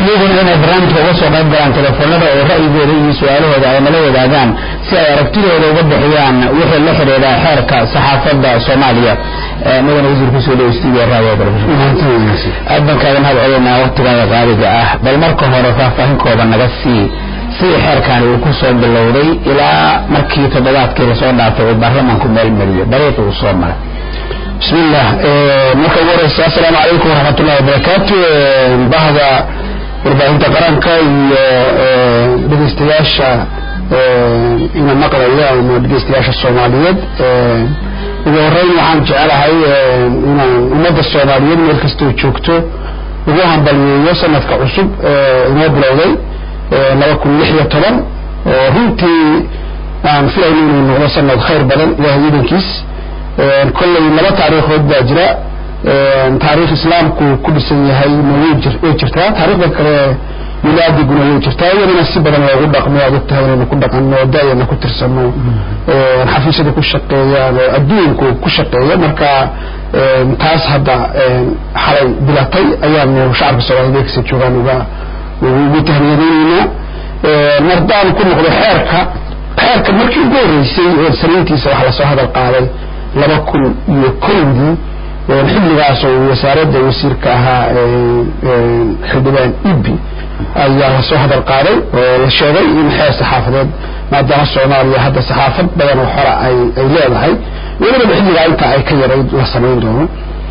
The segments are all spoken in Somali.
iyaguna inay barnaamijka uga soo qayb galaan telefoonada oo ra'yigooda iyo su-aalahooda ay nala wadaagaan si ay aragtidooda uga bixiyaan wixii la xidhiidha xeerka saxaafadda soomaaliya mudane wasiir kusoo dhow studio radio aad baan kaaga mahad celinaa waqtigaaga qaaliga ah bal marka hore faahfaahin kooban naga sii sidii xeerkani uu ku soo bilowday ilaa markii toddobaadkii lasoo dhaafay uu baarlamaanku meelmariyo dariiqi uu soo maray بسم الله marka ugu horeysa assalaamu calaykum waraxmat ullahi wabarakaatu bahda warbaahinta qaranka iyo dhegeystayaasha ina maqlaya ama dhegeystayaasha soomaaliyeed ugu horeyn waxaan jecelahay inaan ummadda soomaaliyeed meel kastoo joogto ugu hambaliyeeyo sanadka cusub inoo bilowday laba kun lix iyo toban oo runtii aan filayno inuu noqdo sanad khayr badan ilahay idankiis kolley laba taariikhood baa jira taariikh islaamku ku dhisan yahay ma way jirtaa taariikhda kale milaadiguna way jirtaa iyadana si badan loogu dhaqmo aad ogtahay inaynu ku dhaqanno da-yana ku tirsano xafiisyada ku shaqeeyaan oo adduunku ku shaqeeya marka taas hadda xalay bilatay ayaanu shacabka soomaaliyed ee kasa joogaan uga ugu tahniyadeyneynaa mardaan ku noqdo xeerka xeerka markii ugu horreysay sanayntiisa waxaa lasoo hadal qaaday laba kun iyo kowdii xilligaas oo wasaaradda wasiirka ahaa xildhibaan ibi ayaa lasoo hadal qaaday oo la sheegay in xeer saxaafadeed maadaama soomaaliya hadda saxaafad badan oo xora ay ay leedahay welibaba xilligaa intaa ay ka yarayd la samayn doono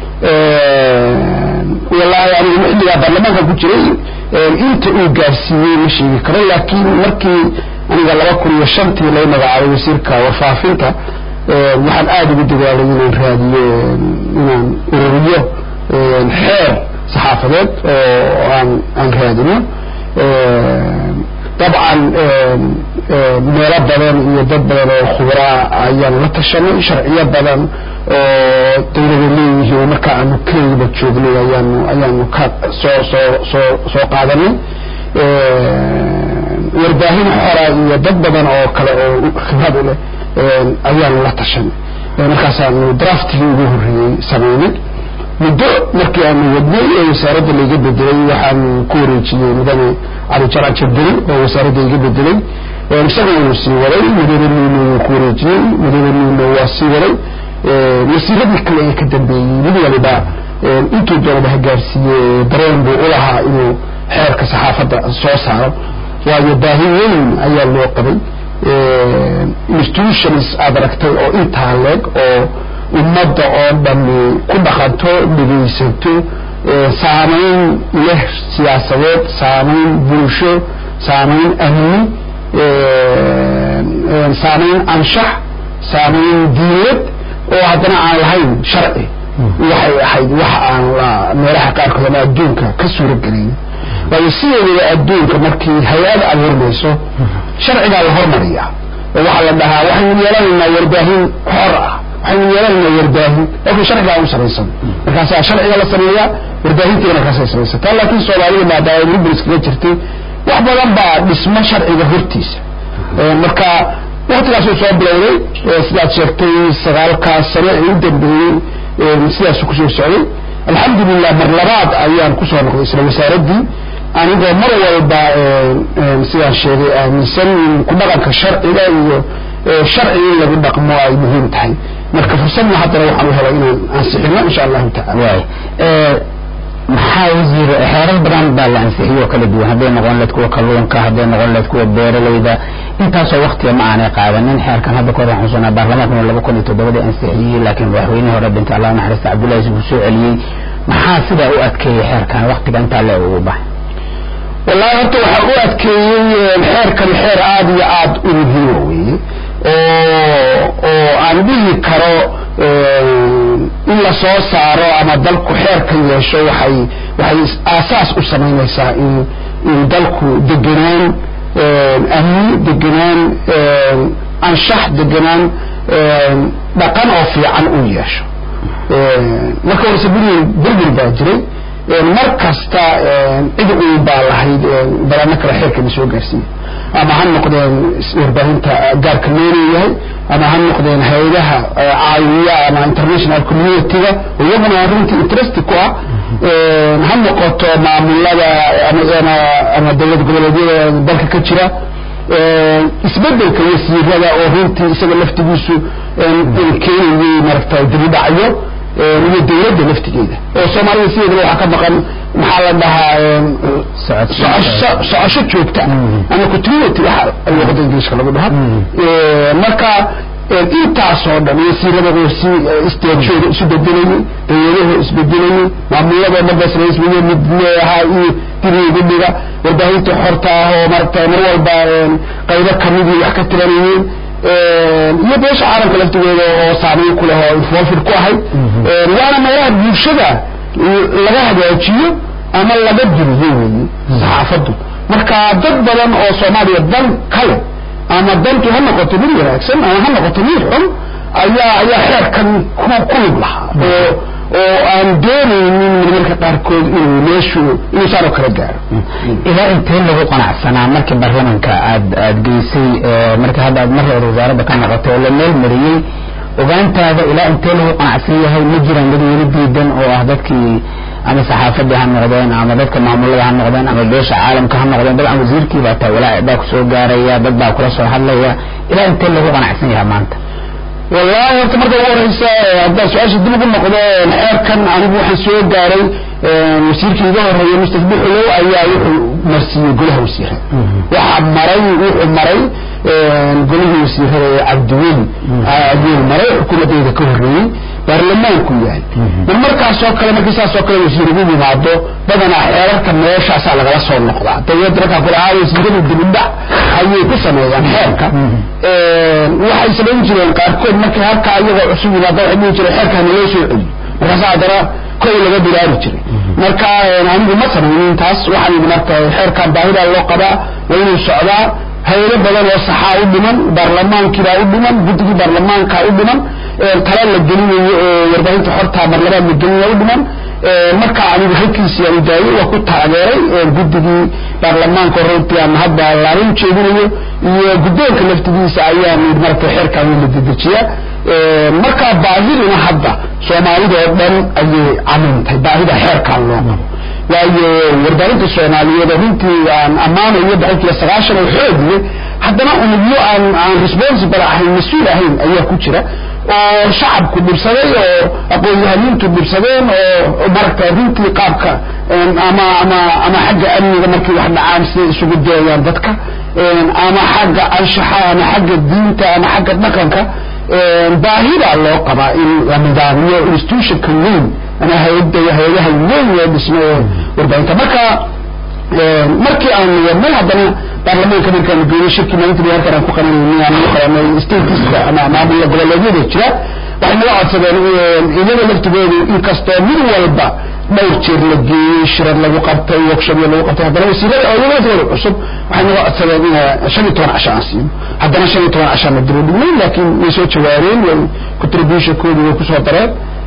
wallaahi anigu xilligaa baarlamaanka ku jiray inta uu gaarsiiyey ma sheegi karo laakiin markii aniga laba kun iyo shantii lay magacaabay wasiirka warfaafinta waxaan aada ugu dadaalay inaan raadiyo inaan ururiyo xeer saxaafadeed oo aan aan raadino dabcan meelo badan iyo dad badan oo khubraa ayaan la tashanay sharciyo badan oo dawlada leeyihiin oo marka aanu keligiba joognay ayaanu ayaanu ka soo soo soo soo qaadanay warbaahin xora iyo dad badan oo kale oo khibrad u leh ayaanu la tashanay markaasaanu draftigii ugu horreeyey samaynay muddo markii aanu wadnay ee wasaaradda laiga bedelay waxaanu ku wareejiyey mudane cali jarac jabdeli oo wasaaradda iga bedelay isagana uu sii waday mudane nuuno wuu ku wareejiyey mudane nuuno waa sii waday wasiiradii kale ee ka dambeeyey mid waliba intuu doonaba ha gaarsiiye dareen buu ulahaa inuu xeerka saxaafadda soo saaro waayo baahi weyn ayaa loo qabay institutions aad aragtay oo intaa leeg oo ummadda oo dhami ku dhaqanto dhegaysato saamayn leh siyaasadeed saamayn bulsho saamayn amni saamayn anshax saamayn diinad oo haddana aan lahayn sharci waxay ahayd wax aan la meelaha qaarkood ama adduunka ka suuragelin waayo sideedaba adduunka markii hay-ad abuurmayso sharcigaa la hormariyaa oo waxaa la dhahaa waxaynu yeelanaynaa warbaahin xor ah waxaynu yeelanaynaa warbaahin laakiin sharcigaa u samaysan markaasaa sharciga la sameeyaa warbaahintiina markaasay samaysataa laakiin soomaalida maadaama libris kaga jirtay wax badan baa dhismo sharciga hortiisa marka waktigaasuu soo bilowday sidaad sheegtay sagaalkaas sano ee u dambeeyey sidaasu kusoo socday alxamdulilah mar labaad ayaan kusoo noqday isla wasaaraddii anigoo mar walba sidaan sheegay aaminsan in ku dhaqanka sharciga iyo sharci in lagu dhaqmo ay muhiim tahay marka fursadna haddana waxaan u helay inaan ansixino insha allahu tacala maxaa wasiir xeerar badan baa la ansixiyoo kala duwan hadday noqon leed kuwa kalluunka hadday noqon leed kuwa beeralayda intaasoo waktiga ma aanay qaadanin xeerkan hadda kahor waxaan xusunaa baarlamaankuna laba kun iyo toddobadii ansixiyey laakiin madaxweynihii hore dhintay allah naxariista cabdullahi uu soo celiyey maxaa sidaa u adkeeyey xeerkan waktiga intaa le ugu baxay wallahi horta waxaa u adkeeyey xeerkani xeer aada iyo aada u muhiima weeye oo oo aan dhihi karo in la soo saaro ama dalku xeerka yeesho waxay waxay aasaas u samaynaysaa in in dalku degenaan amni degenaan anshax degenaan dhaqan oo fiican uu yeesho marka horese burbur burbur baa jiray mar kasta cid uun baa lahayd balaano kale xeerkana soo gaarsiiya ama ha noqdeen warbaahinta gaarka loo leeyahay ama ha noqdeen hay-adaha caawiya ama international community-ga iyaguna runtii interest ku ah ha noqoto maamulada ama ama dowlad goboleedyada dalka ka jira isbedelka wasiirada oo runtii isaga laftigiisu keenayay maaragtay dibudhacyo iyo dowladda laftigeeda oo soomaalida sideedaba waxaa ka maqan maxaa la dhahaa socosho joogta ama continuity waxa luqada ingiliishka lagu dhaha marka intaasoo dhan wasiirada isteejooda isu bedelayay dawladaha isbedelayay maamuladoo dhan bas raismiye mid leeahaa iyo dibiygu dhiga warbaahinta xorta ah oo maaragta mar walba qaybo kamidii wax ka tiranayeen iyo beesha caalamka laftigeeda oo saameyn ku leh oo involved ku ahayd waana meelaha bulshada laga hagaajiyo ama laga diliyo weeye saxaafaddu marka dad badan oo soomaaliya dan kale ama dantu ha noqoto mid wanaagsan ama ha noqoto mid xun ayaa ayaa xeerkan ku ku lug lahaa oo oo aan doonaynin marmarka qaarkood inuu meeshu inuu saan oo kala gaaro ilaa intee lagu qanacsanaa markii baarlamanka aad aad geysay marka hadda aad mar hore wasaaradda ka noqotay oo la meel mariyey ogaantaada ilaa intee lagu qanacsan yahay ma jiraan dad weli diidan oo ah dadkii ama saxaafadii ha noqdeen ama dadka maamulada ha noqdeen ama beesha caalamka ha noqdeen dabcan wasiirkii baa taa walaac baa kusoo gaaraya dad baa kula soo hadlaya ilaa intee lagu qanacsan yahay maanta wallahi horta marka ugu horeysa haddaan su-aasha dib ugu noqdo xeerkan anigu waxaan soo gaaray wasiirkii iga horeeyay mustaqbil xulow ayaa wuxuu marsiiyey golaha wasiirada waxaa maray wuxuu maray golihii wasiirada ee cabdiweli ayuu maray xukuumaddeeda ka horreeyey baarlamaanku yahay mar markaasoo kale markii saasoo kale wasiir ugu yimaado badanaa xeerarka meeshaasaa lagala soo noqdaa dawladda markaa kula haa wasiiradu dibudhac ayay ku sameeyaan xeerka waxay samayn jireen qaarkood markii halkaa iyagoo cusub yimaada waxay dhihi jireen xeerka hanaloo soo celiyo markaasa haddana kow laga bilaari jiray marka anigu ma samaynin taas waxaan yidhi marka xeerkan baahidaa loo qabaa waa inuu socdaa hayado badan oo saxaa u dhiman baarlamaankiibaa u dhiman guddigii baarlamaankaa u dhiman tala la gelinayo oo warbaahinta xortaa marlabaad la gelinaya u dhiman marka anigu halkiisii aan daayay waa ku taageeray guddigii baarlamaanka runtii aan hadda laalin jeedinayo iyo guddoonka laftigiisa ayaan marka xeerkan la dedejiya marka baahiduna hadda soomaalida oo dhan ayay camintay baahida xeerkan loo qabo waayo warbaahinta soomaaliyeed runtii aan ammaanayo boqolkiiba sagaashan oo xoogiye haddana unugyo aan aan responsible ahayn mas-uul ahayn ayaa ku jira oo shacabku dhibsaday oo aqoon-yahaniintu dhibsadeen oo maragta runtii qaabka ama ama ama xagga amniga markii wax dhacaan siday isugu dayayaan dadka ama xagga anshaxa ama xagga diinta ama xagga dhaqanka baahidaa loo qabaa in la nidaamiyo institutionka weyn ama hay-adda hay-adaha weyn loo dhismo ee warbaahinta marka markii aan wadnay haddana baarlamaanka markaan geeyey shirkii maalintii halkan aan ku qabanayay aan qabanay stateska ama maamulka goboleedyada jira waxay naga codsadeen iyaga laftigoodu inkastoo mid walba dhowr jeer la geeyey shirar lagu qabtay workshopya lagu qabtay haddana wasiirada oo iyaga laftigooda cusub waxay naga codsadeen in shan iyo toban casho aan siino haddana shan iyo toban cashaan la diro dhignay laakiin way soo jawaabeen way contributionkoodi way kusoo dareen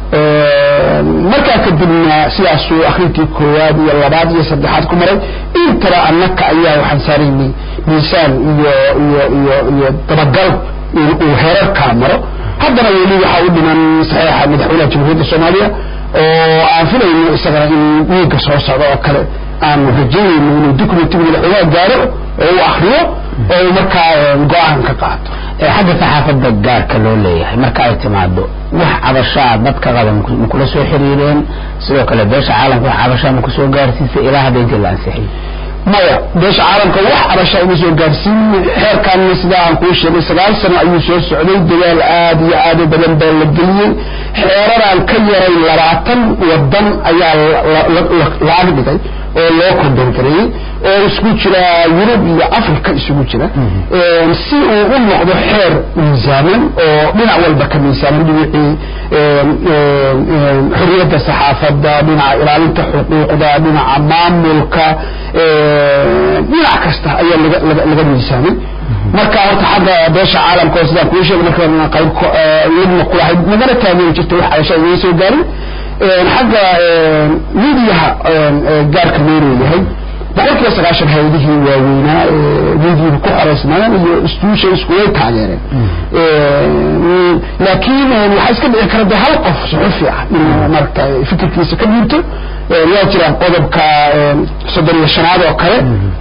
markaa kadibna sidaasuu akrintii koowaad iyo labaad iyo saddexaad ku maray intaba annaka ayaa waxaan saaraynay miisaan iyo iyo iyo iyo dabagal uu herarkaa maro haddana weli waxaa u dhiman saxiixa madaxweynaha jamhuuriyadda soomaaliya oo aan filayno isagana in wiiga soo socda oo kale aanu rajaynayno inuu documentiga madaxweynaha gaaro oo uu akriyo oo uu markaa go-aan ka qaato xagga saxaafadda gaarka loo leeyahay marka ay timaado wax cabashaa dadka qaba ma kula soo xiriireen sidoo kale beesha caalamka wax cabashaa ma kusoo gaarsiisay ilaa hadda intii la ansixiyey maya beesha caalamka wax cabashaa ima soo gaarsiin xeerkaanna sidaa aan kuu sheegay sagaal sano ayuu soo socday dadaal aad iyo aad u badan baa la geliyey xeeraraan ka yaray labaatan wadan ayaa laag dhigay oo loo kondongareeyey oo isku jira yurub iyo africa isugu jira si uu u noqdo xeer miisaaman oo dhinac walba ka miisaaman dhinacii xorriyadda saxaafadda dhinaca ilaalinta xuquuqda dhinaca maamulka dhinac kasta ayaa laga laga miisaamay marka horta xagga beesha caalamka oo sidaan kuu sheegay marka qayb iyaduna kulahayd nagala taageeri jirtay wax cabasha iga soo gaarin xagga midiyaha gaarka loo leeyahay boqolkiiba sagaashan hay-adihii waaweynaa midiina ku xoreysnaayeen iyo institution isku way taageereen laakiin waxaa iska dhici kara de hal qof suxufi ah inuu maragta fikirkiisa ka dhiibto waa jiraan qodobka soddon iyo shanaad oo kale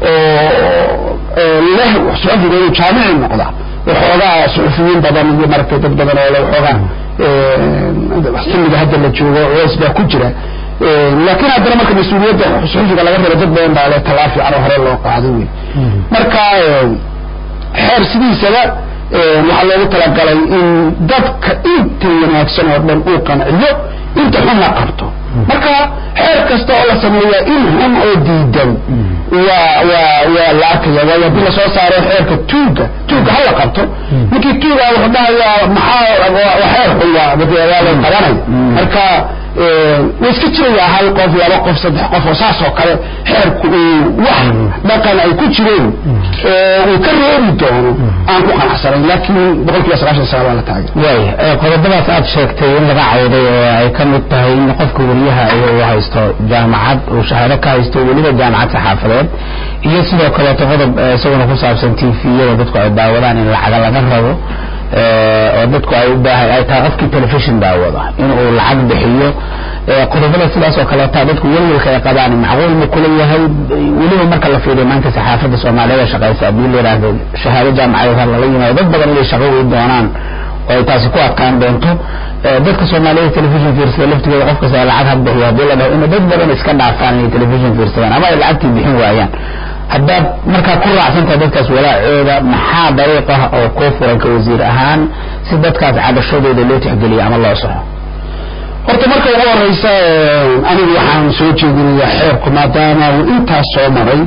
oo leh suxufiga inuu jaamici noqda waxoogaa suxufiyiin badan iyo maragtay dad badan oo le waxoogaa xilliga hadda la joogo culays baa ku jira laakiin haddana marka mas-uuliyadda suxufiga laga rabo dad badan baa le talaa fiican oo hore loo qaado wey marka xeer sidiisaba waxaa loogu talagalay in dadka inta wanaagsan oo dhan uu qanciyo inta xun la qabto marka xeer kasta oo la sameeya in xun oo diidan waa waa waa la arkaya waayo haddii lasoo saaro xeerka tuuga tuuga hala qabto ninkii tuuga wuxuu dhahayaa maxaa waa xeer xun waa waa la qabanaya marka way iska jirayaa hal qof laba qof saddex qof oo saas oo kale xeerku uu wax dhaqan ay ku jireen uu ka reebi doono aan ku qanacsanayn laakiin boqolkiiba sagaashan sagaal waa la taagay waay qodobadaas aad sheegtay in laga cawday oo ay ka mid tahay in qofka weliyaha uu haysto jaamacad uu shahaado ka haysto weliba jaamacad saxaafadeed iyo sidoo kaleeto qodob isaguna ku saabsan tviyada dadku ay daawadaan in lacaga laga rabo oo dadku ay u baahan ay tahay qofkii telefishon daawada in uu lacag bixiyo qodobada sidaas oo kaleeta dadku welwelka ay qabaan macquul ma kula yahay weliba marka la fiiriyo maanta saxaafadda soomaaliyeed shaqaysa haddii la yidhaahdo shahaado jaamacadeed ha lala yimaado dad badan inay shaqo wey doonaan oo ay taasi ku adkaan doonto dadka soomaaliyeed telefishon fiirsada laftigooda qof kasta lacag ha bixiyo haddii la dhaho in dad badan iska dhaafaan inay telefishon fiirsadaan ama ay lacagtii bixin waayaan haddaad markaa ku raacsantahay dadkaas walaacooda maxaa dariiq ah oo kuu furan ka wasiir ahaan si dadkaas cabashadooda loo tixgeliyo ama loo saxo horta marka ugu horeysa anigu waxaan soo jeedinayaa xeerku maadaama uu intaas soo maray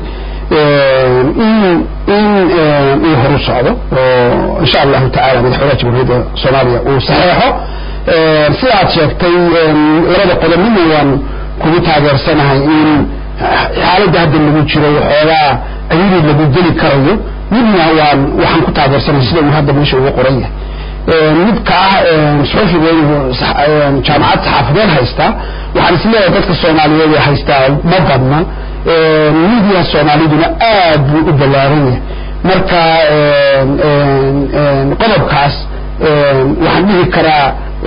in in uu horu socdo oo insha allahu tacala madaxweynaha jamhuuriyadda soomaaliya uu saxeexo sida aad sheegtay labada qodob midna waan kugu taageersanahay in xaaladda hadda lagu jiro waxoogaa ayadii lagu geli karayo midna waan waxaan ku taageersanahay sida uu hadda meesha ugu qoran yahay midka ah suxufiga inuu jaamacad saxaafadeed haystaa waxaan isleeyahay dadka soomaaliyeed ee haystaa ma badna midiya soomaaliduna aad buu u ballaaran yahay marka qodobkaas waxaan dhihi karaa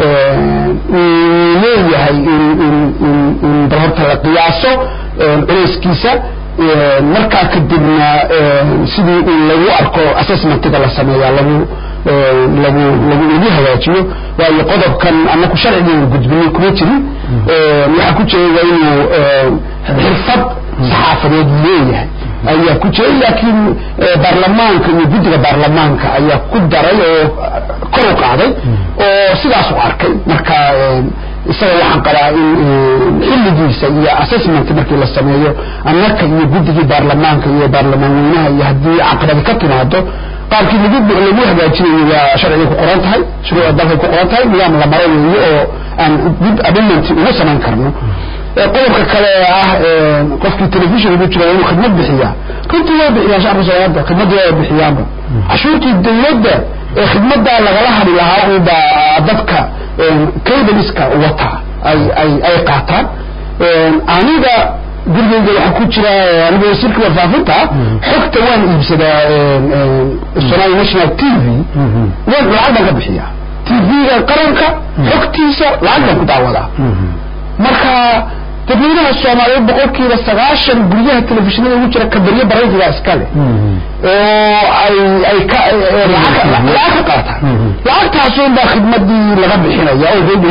uu leeyahay in in in in bal horta la qiyaaso culeyskiisa markaa kadibna sidii in lagu arko assessmentiga la sameeyaa lagu lagu lagu lagu hagaajiyo waayo qodobkan anaku sharcigan gudbinay kuma jirin waxaa ku jira waa inuu xirfad saxaafadeed leeyahay ayaa ku jiray laakiin baarlamaanka iyo guddiga baarlamaanka ayaa ku daray oo kor u qaaday oo sidaas u arkay marka isaga waxaan qabaa in xilligiisa iyo assessment markii la sameeyo annaka iyo guddigii baarlamaanka iyo baarlamaan weynaha iyo haddii caqabadi ka timaado qaabkii lagu lagu hagaajinayo waa sharcigay ku qoran tahay shuruucda dalkay ku qoran tahay nidaam la maro weeye oo aan dib amendment ugu samayn karno qodobka kale ah qofkii telefishon ugu jira waa inuu khidmad bixiyaa runtii way bixiyaan shacabka soomaaliya khidmadii way bixiyaanba cashuurtii dawladda ee khidmadaa lagala hadhi lahaa unbaa dadka cabaliska wata ay ay ay qaataan aniga gurigeyga waxaa ku jira aniga wasiirka warfaafinta xogta waan iibsadaa somali national t v waan lacag baan ka bixiyaa t v-ga qaranka xogtiisa lacag baan ku daawadaa marka dadweynaha soomaaliyeed boqolkiiba sagaashan guryaha telefishinada ugu jira kabaryo baraydiga iskale oo ay ay ka lacag ka qaataan lacagtaasun baa khidmadii laga bixinaya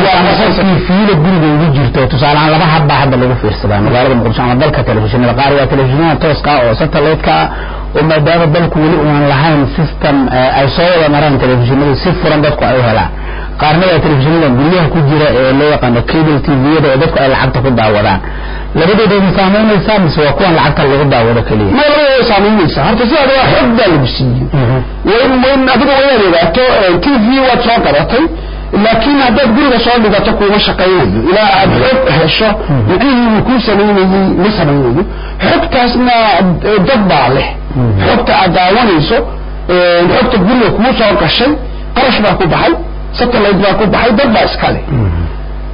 oo fiida guriga ugu jirto tusaalehaan laba habbaa hadda lagu fiirsadaa magaalada muqdisho ama dalka telefishinada qaar waa telefishinada tooska oo satellite-ka oo maadaama dalku weli uunan lahayn system ay soo wada maraan telefishinadu si furan dadku ay u helaan qaarna waa telefishinada guryaha ku jira ee loo yaqaano cable tviyada oo dadku ay lacagta ku daawadaan labadooda ma saamaynaysaa mise waa kuwan lacagta lagu daawado keliya ma labadooda way saamaynaysaa horta sidaada waa xog baa lagu siiyey wayn wayn adiga waynaad ogaato t v waad soo qabatay laakiin haddaad guriga soo dhigato kuuma shaqaynayo ilaa aad xog hesho micihii uu kuu samaynayey ma samaynayo xogtaasna dad baa leh xogta aad daawanayso xogta guriga kuu soo gashay qarash baa ku baxay satellite baa ku baxay dad baa iska leh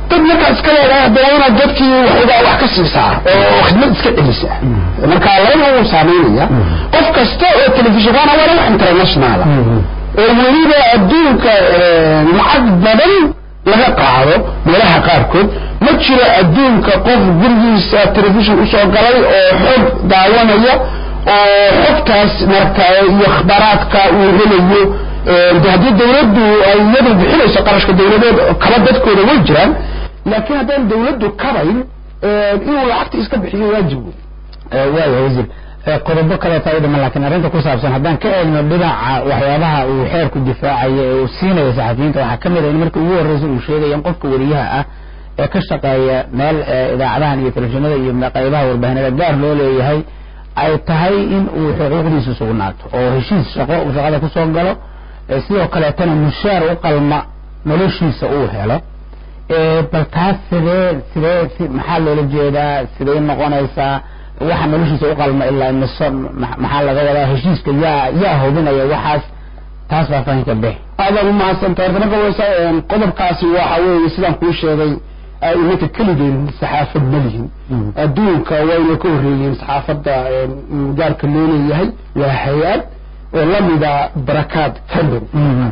dad markaa iska leedahay haddana inaad dadkii waxoogaa wax ka siisaa oo khidmad iska celisa marka labada wuu saameynaya qof kasta oo telefishinkaana waa wax internationala oo weliba adduunka lacag badan laga qaado meelaha qaarkood ma jiro adduunka qof gurigiisa telefishin usoo galay oo xog daawanaya oo xogtaas maragtay iyo akhbaaraadka uu helayo de haddii dawladdu ay iyadu bixinayso qarashka dawladeed kaba dadkooda way jiraan laakiin haddaan dawladdu kabayn inuu lacagta iska bixiyo waajib wey waaya wasiir qodobo kaleeta u dhiman laakiin arrinta ku saabsan haddaan ka eegno dhinaca waxyaabaha uu xeerku difaacayo ee uu siinayo saxafiyiinta waxaa ka mid a in markii ugu horreysa uu sheegaya in qofka wariyaha ah ee ka shaqeeya meel idaacadahan iyo telefishinada iyo qaybaha warbaahinada gaar loo leeyahay ay tahay in uu xuquuqdiisu sugnaato oo heshiis shaqo uu shaqada kusoo galo sidoo kaleetana mushaar u qalma noloshiisa uu helo bal taas sidee sidee maxaa loola jeedaa sidee noqonaysaa waxa noloshiisa u qalma ilaa mise maxaa laga wadaa heshiiska yaa yaa hubinaya waxaas taas faahfaahinka bix aadaan umahadsantahay horta marka waysa qodobkaasi waxa weeye sidaan kuu sheegay imanka keligeen saxaafad ma lihin adduunka wayna ka horreeyeen saxaafadda gaarka loo leeyahay waa hay-ad oo lamida barakaad company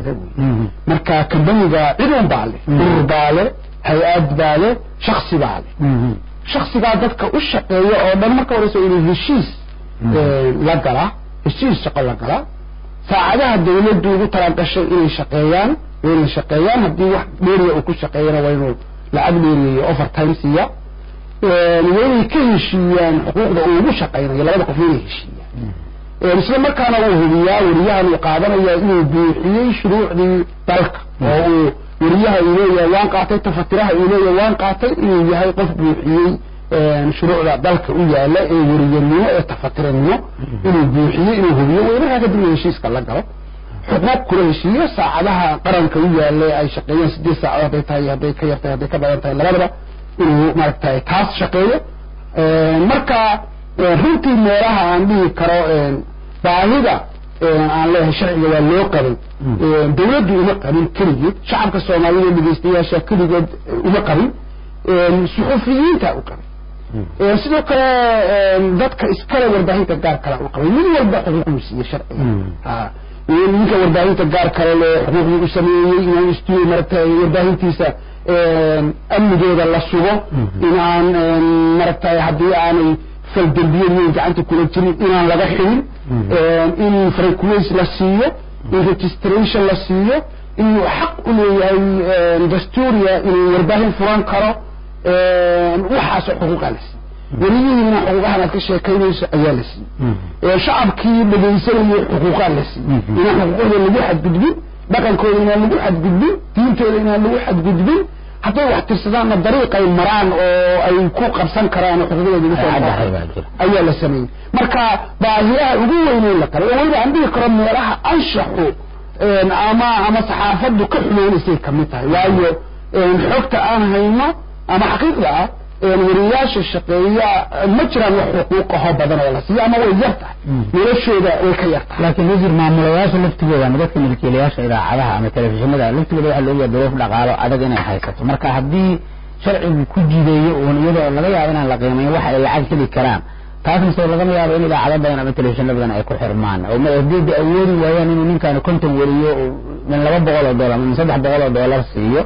marka companiga cid un baa leh urur baa leh hay-ad baa leh shaksi baa leh shaksigaa dadka u shaqeeya oo dhan marka horeysa inuu heshiis la galaa heshiis shaqo la galaa saacadaha dawladdu ugu talagashay inay shaqeeyaan waa inay shaqeeyaan haddii wax dheeriya uu ku shaqeeyana waa inuu lacag dheeriyayo overtime siiya waa inay ka heshiiyaan xuquuqda uu ugu shaqeynayo labada qof inay heshiiyaan isla markaana uu hubiyaa wariyahan uu qaadanaya inuu buuxiyey shuruucdii dalka oo uu wariyaha uu leeyahay waan qaatay tafatiraha uu leeyahay waan qaatay inuu yahay qof buuxiyey shuruucda dalka u yaala ee wariyanimo ee tafatiranimo inuu buuxiyey inuu hubiyo way markaa kadib inuu heshiiska la galo xuquuq kula heshiiyo saacadaha qaranka u yaala ay shaqeeyaan sideed saacadood hadday tahay hadday ka yartahay hadday ka badan tahay labadaba inuu maaragtay taas shaqeeyo marka runtii meelaha aan dhihi karo baahida aan leeyahay sharciga waa loo qabay dawladdu uma qabin keligeed shacabka soomaaliyed ee dhegeystayaasha keligood uma qabin suxufiyiinta u qabay sidoo kale dadka iskale warbaahinta gaar kale u qabay mid walba xuquuquu siiye sharciga ninka warbaahinta gaar kale le xuquuqdii u sameeyey inaan istuuyo maratay warbaahintiisa amnigeeda la sugo inaan maratay haddii aanay faldembiyeyn gacanta kula jirin inaan laga xidin in frequency la siiyo in registration la siiyo inuu xaq u leeyahay dastuuriya inuu warbaahin furan karo waxaasoo xuquuqa la siiy weliyihiina xuquuqahan aad ka sheekaynayso ayaa la siiyey shacabkii dhegaysanayay xuquuqaa la siiyey inaan xuquuqdooda lagu xadgudbin dhaqankooda inaan lagu xadgudbin diintooda inaan lagu xadgudbin hadday wax tirsadaanna dariiqay maraan oo ay ku qabsan karaan oo xuquuqdooda ugu soo ayaa la sameeyey marka baahiyaha ugu weyneyn la qabay oo weliba aan dhihi karo meelaha anshaxu ama ama saxaafaddu ka xumeynaysay kamid tahay waayo xogta aan hayno ama xaqiiqda ah wariyaasha shaqeeya ma jiraan wax xuquuqaho badan oo la siiyo ama way yar tahay noloshooda way ka yar tahay laakiin wasiir maamulayaasha laftigooda ama dadka milkiilayaasha idaacadaha ama telefishinada laftigooda waxaa looga duruuf dhaqaalo adag inay haysato marka haddii sharcigu ku jideeyo uun iyadoo laga yaabo inaan la qiimayn waxa ay lacag heli karaan taasna soo lagama yaabo in idaacado badan ama telefishinno badan ay ku xirmaan oo haddii de awoodi waayaan inuu ninkaani konton weriyo min laba boqol oo dollar ama min saddex boqol oo dollar siiyo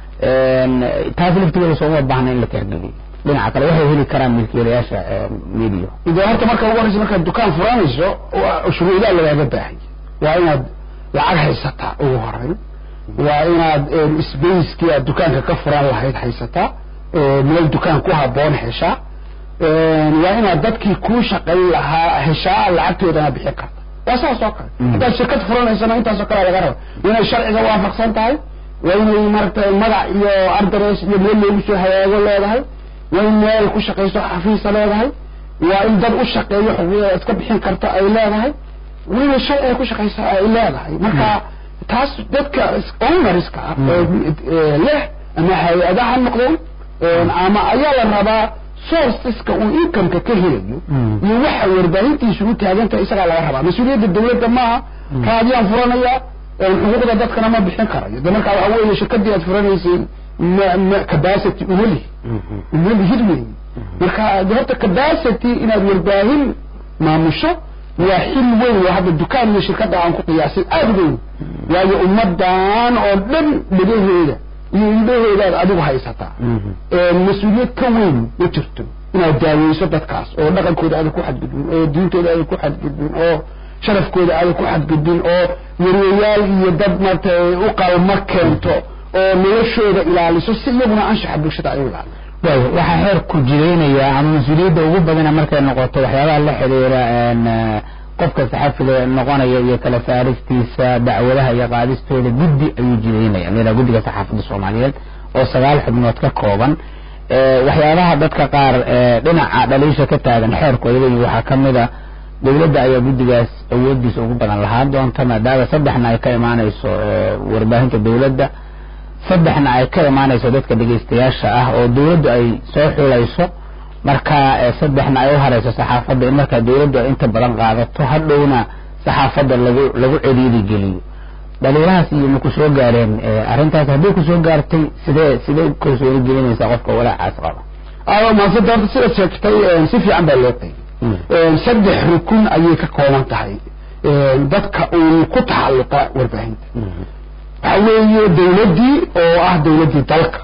taas laftigooda sooma baahna in la tixgeliyo dhinaca kale waxay heli karaan milkiilayaasha media de horta marka ugu horeysa markaad dukaan furanayso shuruudaa lagaaga baahaya waa inaad lacag haysataa ugu horeyn waa inaad spacekii aad dukaanka ka furan lahayd haysataa meel dukaan ku haboon heshaa waa inaad dadkii kuu shaqayn lahaa heshaa lacagtoodana bixin karta waa saas oo kale haddaad shirkad furanaysana intaasoo kale laga raba inay sharciga waafaqsan tahay waa inay maaragtay magac iyo ardares iyo meel loogu soo hagaago leedahay waa in meel ku shaqayso xafiisa leedahay waa in dad u shaqeeyo xuquuqda iska bixin karto ay leedahay waa inay sharci ay ku shaqayso ay leedahay marka taas dadka ownerska ah leh ama hay-ada ha noqdeen ama ayaa la rabaa sourceska uu incomeka ka helayo iyo waxa warbaahintiisu u taagantahay isagaa laga rabaa mas-uuliyadda dawladda maaha raadiyaan furanaya xuquuqda dadkana ma bixin karayo de marka waxa weeye shirkadii aad furanaysay ma ma capacity uma lihi uma lihid weyn marka horta capacity inaad warbaahin maamusho waa xil weyn waa hadda dukaan iyo shirkadda aan ku qiyaasay aada weyn waayo ummadan oo dhan dhagaheeda iyo indhaheedaad adigu haysataa mas-uuliyad ka weyn ma jirto inaad daaweyso dadkaas oo dhaqankooda aadan ku xadgudbin oo diintooda aadan ku xadgudbin oo sharafkooda aadan ku xadgudbin oo yaryayaal iyo dad marta u qalma keento oo noloshooda ilaaliso si iyaguna anshaxa bulshada ay u ilaaliso waayo waxaa xeerku jireynaya ama mas-uuliyadda ugu badana markay noqoto waxyaabaha la xidhiira qofka saxafiga noqonaya iyo kala saaristiisa dacwadaha iyo qaadistooda guddi ayuu jireynaya la guddiga saxaafadda soomaaliyeed oo sagaal xubnood ka kooban waxyaabaha dadka qaar dhinaca dhaliisha ka taagan xeerku ay leeyihin waxaa ka mid a dowladda ayaa guddigaas awoodiisa ugu badan lahaan doonta maadaama saddexna ay ka imaanayso warbaahinta dowladda saddexna ay ka imaanayso dadka dhegaystayaasha ah oo dowladdu ay soo xulayso marka saddexna ay u harayso saxaafadda in markaa dowladdu ay inta badan qaadato hadhowna saxaafadda lagu lagu celiidi geliyo dhaliilahaas iyo ma ku soo gaareen arrintaas haddii ku soo gaartay sidee sidee kalsooni gelinaysaa qofka walaacaas qaba ayo maasada horta sida sheegtay si fiican baa loo qeybay saddex rukun ayay ka kooban tahay dadka uun ku taxalluqa warbaahinta waxa weeye dawladdii oo ah dawladdii dalka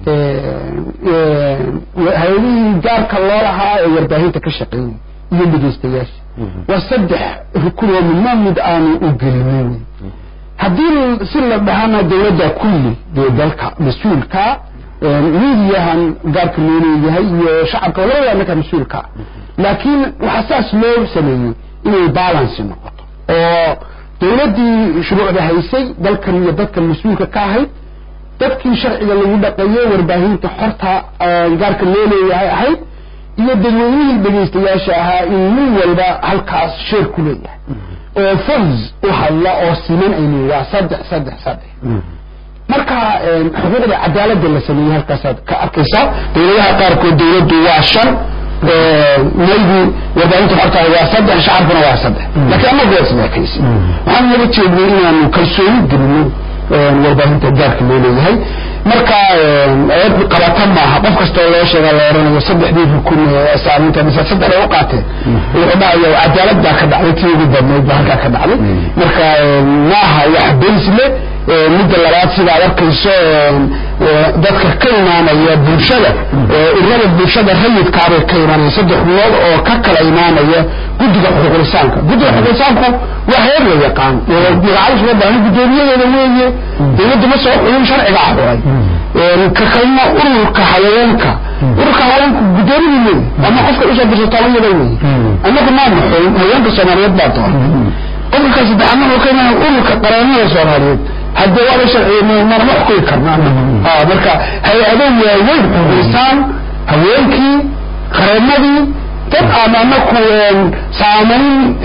hay-adihii gaarka loo lahaa ee warbaahinta ka shaqeynay iyo dhegeystayaasha waa saddex rukun oo midna mid aanu u gelinin haddii si la dhahana dawladda kulli dee dalka mas-uulka midiyahan gaarka loo leeyahay iyo shacabka labada ninka mas-uulka laakiin waxaa saas loo sameeyey inay balancy noqoto oo dawladdii shuruucda haysay dalkan iyo dadkan mas-uulka ka ahayd dadkii sharciga lagu dhaqeeyey warbaahinta xorta gaarka loo leeyahay ahayd iyo dadweynihii dhegaystayaasha ahaa in nin walba halkaas sheer ku leeyahay oo furs u hadla oo siman aynu waa saddex saddex saddex marka xuquuqda cadaaladda la sameeyey halkaasaad ka arkaysaa dawladaha qaarkood dawladdu waa shan maybe warbaahinta xorta waa saddex shacabkuna waa saddex laakiin anagu waa isleekaysi waxaan naga jeednay inaanu kalsooni gelino warbaahinta gaarka loo leeyahay marka eed qabata maaha qof kastoo loo sheega la oranayo saddexdii rukun saaminta mise saddex ay u qaateen wuxuu dhahaya cadaalad baa ka dhacday tii ugu badnayd baa halkaa ka dhacday marka maaha wax baysle midda labaad sida ad arkayso dadka ka imaanaya bulshada urada bulshada rayidkaabay ka imaanaya saddex xubnood oo ka kala imaanaya guddiga xuquuqlisaanka guddiga xuquuqlisaanku waa heer la yaqaan magacadas loo baahan guddoomiyadeeda weeye dawladda ma soo xulin sharciga abuuray ka kalma ururka haweenka ururka haweenku guddoomiyii weeye ama qofka usoo dirsatalanyada weeye annagu maana xulin haweenka soomaaliyeed baa doon qofka saddexaadna wuxuu ka imaanaya ururka qareennada soomaaliyeed haddii waaba sharciya manama xukumi karna marka hay-ado waaweyn xuquuqlisaan haweenkii qareennadii dad aan anaku saamayn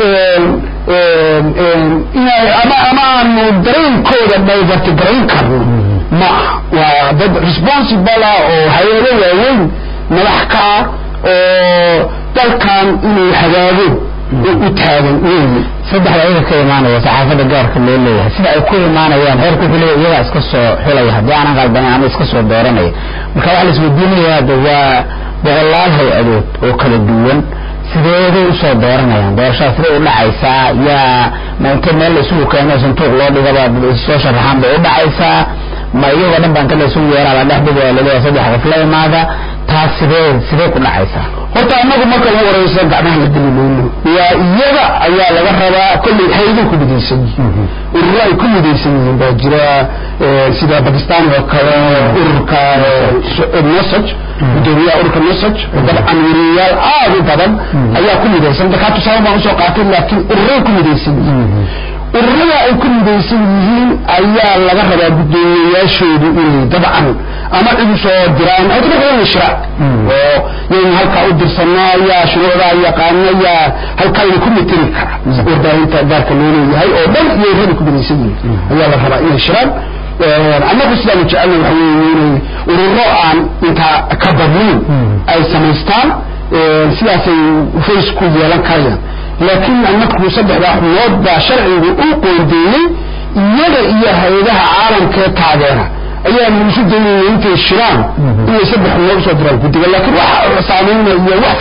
inay ama ama aanu dareenkooda dhaybarti garayn karno ma waa dad responsible ah oo hay-ado waaweyn madax ka ah oo dalkan inuu hagaago u taagan weeye saddexda ayaga ka imaanaya saxaafadda gaarka loo leeyahay sida ay ku imaanayaan heerku wuxuu leeyahay iyagaa iska soo xulaya haddii aanan qalbanin ama iska soo dooranaya marka waxaa la isweydiinayaa de waa boqolaal hay-adood oo kala duwan sideeday usoo dooranayaan doorashada siday u dhacaysaa yaa ma inta meel la isugu keeno santuuq loo dhigaba soo sharaxaan bay u dhacaysaa ma iyagoo dhan baan kala isugu yeeraa la dhex dhigaa laleeyahay saddex qof la imaada taas sidee sidee ku dhacaysaa horta anagu marka ugu horeysa gacmaha la geli mayno waa iyaga ayaa laga rabaa kolley hayday ku midaysan yihiin ururo ay ku midaysan yihiin baa jira sida bakistan oo kale ururka nosaj gudoomiyaha ururka nosaj dabcan weriyayaal aad u badan ayaa ku midaysan dakaa tusaale baan usoo qaatay laakiin ururay ku midaysan yihiin ururada ay ku midaysan yihiin ayaa laga rabaa guddoomiyayaashoodu inay dabcan ama cid usoo diraan ay dadka inay shiraan oo yaynu halkaa u dirsanaa yaa shuruucdaa yaqaana yaa halkaa ina ku mitiri kara warbaahinta gaarka loo leeyahay oo dhan iyo ururada ku midaysan yihiin ayaa la rabaa inay shiraan annagu sidaanu jecelna waxa weeye inay ururo aan intaa ka badnayn ay samaystaan sidaasay face ku yeelan karayaan laakiin annaku saddexdaa xubnood baa sharcigu u qoondeeyey iyaga iyo hay-adaha caalamkee taageera ayaa isu daynaya intay shiraan inay saddex loo soo diraan guddiga laakiin wax saameynaya iyo wax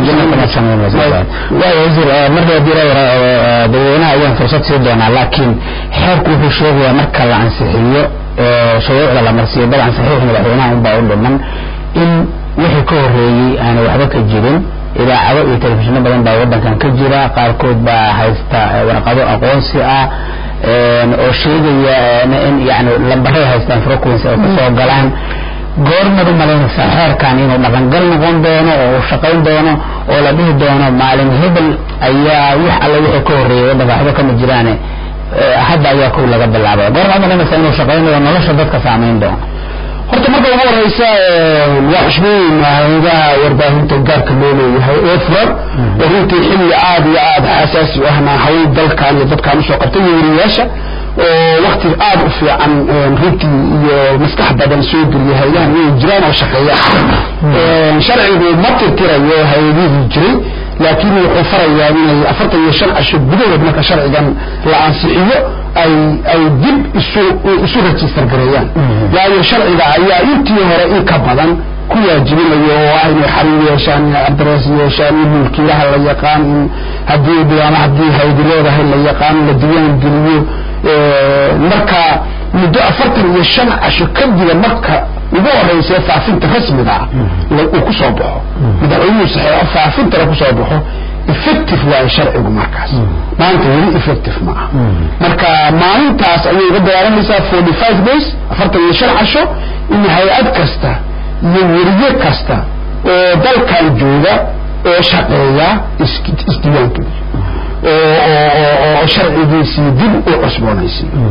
waayo wasiir marka hadii la yara dadweynaha ayaan fursad sii doonaa laakiin xeerku wuxuu sheegayaa marka la ansixiyo shuruucda la marsiiyo dabcan saxiix madaxweynaha unbaa u dhiman in wixii ka horeeyey aana waxba ka jirin idaacado iyo telefishinno badan baa waddankan ka jira qaarkood baa haysta warqado aqoonsi ah oo sheegaya in yani lambaray haystaan frequency ay kasoo galaan goormad u malaynaysaa xeerkan inuu dhaqangal noqon doono oo uu shaqayn doono oo la dhihi doono maalin hebel ayaa wax alle wixii ka horreeyay waddanka waxba kama jiraane hadda ayaa kow laga bilaabay goorma malaynaysaa inuu shaqaynayo nolosha dadka saamayn doono horta marka ugu horeysa waa xushmooyina hayadaha warbaahinta gaarka loo leeyahay ee furan oo runtii xilli aada iyo aada xasaasi u ahna hawl dalkan iyo dadkan usoo qabtay iyo weriyaasha oo wakti aada u fiican runtii iyo maskax badan soo geliya hayadahan inay jiraan oo shaqeeya sharcigu ma tirtirayo hay-adihii jiray laakiin wuxuu farayaa inay afartan iyo shan casho gudahood marka sharcigan la ansixiyo ay ay dib isu isu register gareeyaan waayo sharciga ayaa intii hore in ka badan ku waajibinayo oo ah inay xariir yeeshaan inay adres yeeshaan in mulkiilaha la yaqaan in haddii ama haddii haydi leedahay la yaqaan la diiwaan geliyo marka muddo afartan iyo shan casho kadiba marka ugu horeysa faafinta rasmiga ah uu ku soo baxo madaxweynuhu saxeexo faafintana ku soo baxo effective waayo sharcigu markaas maanta weli effective ma aha marka maalintaas ayay uga bilaabanaysaa forty five days afartan iyo shan casho in hay-ad kasta iyo weriye kasta oo dalkan jooga oo shaqeeya isdiiwaangeliyo oo sharcigiisii dib u cusboonaysiiyo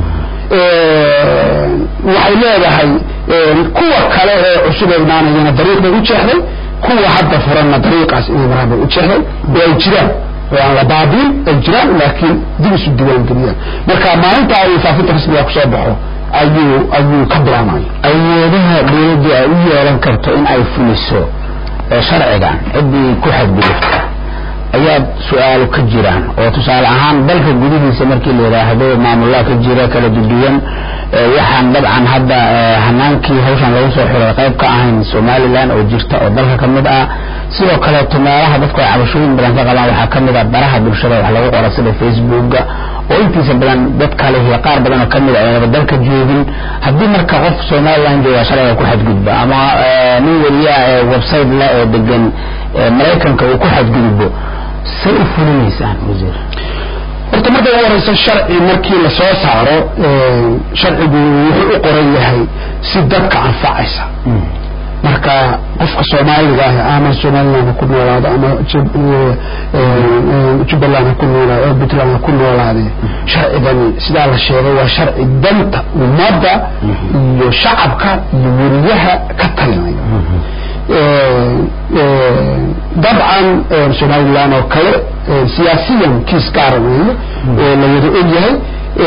waxay leedahay kuwa kale ee cusub ee imaanayana dariiq bay u jeexday kuwa hadda furanna dariiqaas inay maraan bay u jeexday oo ay jiraan oo aan la baabiin ay jiraan laakiin dib isu diiwaangeliyaan marka maalinta ay faafinta rasmiga kusoo baxo ayuu ayuu ka bilaabmaya awoodaha dawladdu ay u yeelan karto in ay fuliso sharcigan ciddii ku xadgudubta ayaa su-aalo ka jiraan oo tusaale ahaan dalka gudihiisa markii la yidhaahdo maamulaa ka jira kala duduwan waxaan dabcan hadda hanaankii hawshan lagu soo xiray qayb ka ahayn somalilan oo jirta oo dalka ka mid ah sidoo kaleeto meelaha dadku ay cabashooyin badan ka qabaan waxaa ka mid ah baraha bulshada wax lagu qora sida facebooka oo intiisa badan dad kale iyo qaar badan oo kamid ah aynaba dalka joogin haddii marka qof somalilan jooga sharciga ku xadgudba ama nin weliyaa ee website la ee degan maraykanka uu ku xadgudbo say u fulinaysaan wasiir horta marka ugu horeysa sharci markii la soo saaro sharcigu wuxuu u qoran yahay si dadka anfacaysa marka qofka soomaaliga ah ama somaliland ha ku noolaado ama jubbaland ha ku noolaado ama puntland ha ku noolaade sharcigani sidaa la sheegay waa sharci danta ummadda iyo shacabka iyo weriyaha ka talinaya dabcan somalilan oo kale siyaasiyan kiis gaara weeye oo la wada ogyahay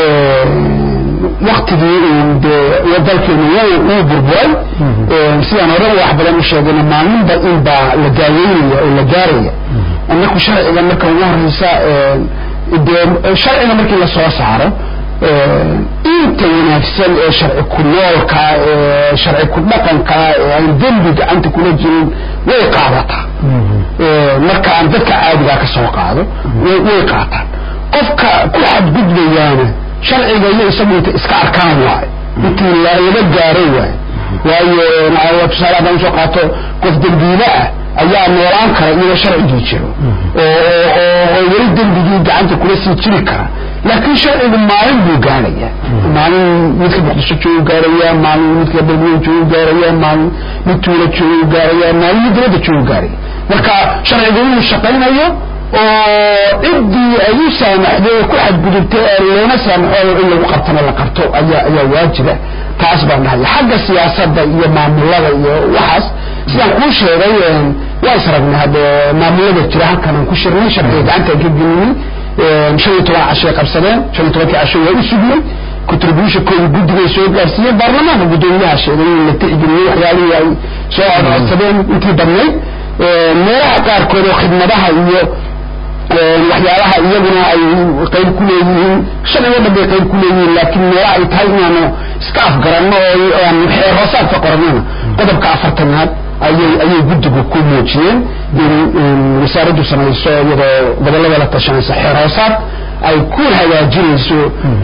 waktigii de dalkeenu wuu burburay sidaan hore wax badan u sheegayna maalinba inbaa la daaweynaya oo la gaaraya anaku sharciga marka ugu horeysa de sharciga markii lasoo saaro inta wanaagsan ee sharci ku noolka ee sharci ku dhaqanka ee aan dembi gacanta kula jirin way qaadataa marka aan dadka caadigaa ka soo qaado way qaataan qofka ku xadgudbayaana sharciga iyo isagu inta iska arkaan waayo intii laga gaaro waayo waayo tusaale haddaan usoo qaato qof dembiile ah ayaa noolaan kara iyadoo sharcigii jiro oo weli dembigii gacanta kula sii jiri kara laakiin sharcigu maalin buu gaaraya maalin midka muqdisho joogu gaaraya maalin midka balmiyo joogu gaaraya maalin mid tuula joogu gaaraya maalin mid dibadda joogu gaaraya marka sharcigu inuu shaqaynayo oo ciddii ay u saamaxday oo ku xadgudubtay ee loona saamaxo in lagu qabtana la qabto ayaa ayaa waajiba taas baan dhahay xagga siyaasadda iyo maamulada iyo waxaas sidaan kuu sheegay waa isragnay hadde maamulada jira halkan aan ku shirnay sharciga gacanta aan ka gelinay shan iyo toban cashay qabsadeen shan iyo tobankii casho waa u sugnay contributionkooda guddigay soo gaarsiiyeen baarlamaanka guddoomiyaha sheegay in la tixgeliyey waxyaalihii ay soo codcodsadeen intii badnayd meelaha qaarkood oo khidmadaha iyo waxyaalaha iyaguna ay qayb ku leeyihiin sharcigo dhan bay qayb ku leeyihiin laakiin meela ay tahay inaanu iska afgaranno oo aanu xeer hoosaadka qorannona qodobka afartanaad ayay ayay guddigu ku muujiyeen in wasaaraddu samayso iyadoo gobollada la tashanaysa xeer hoosaad ay ku hagaajinayso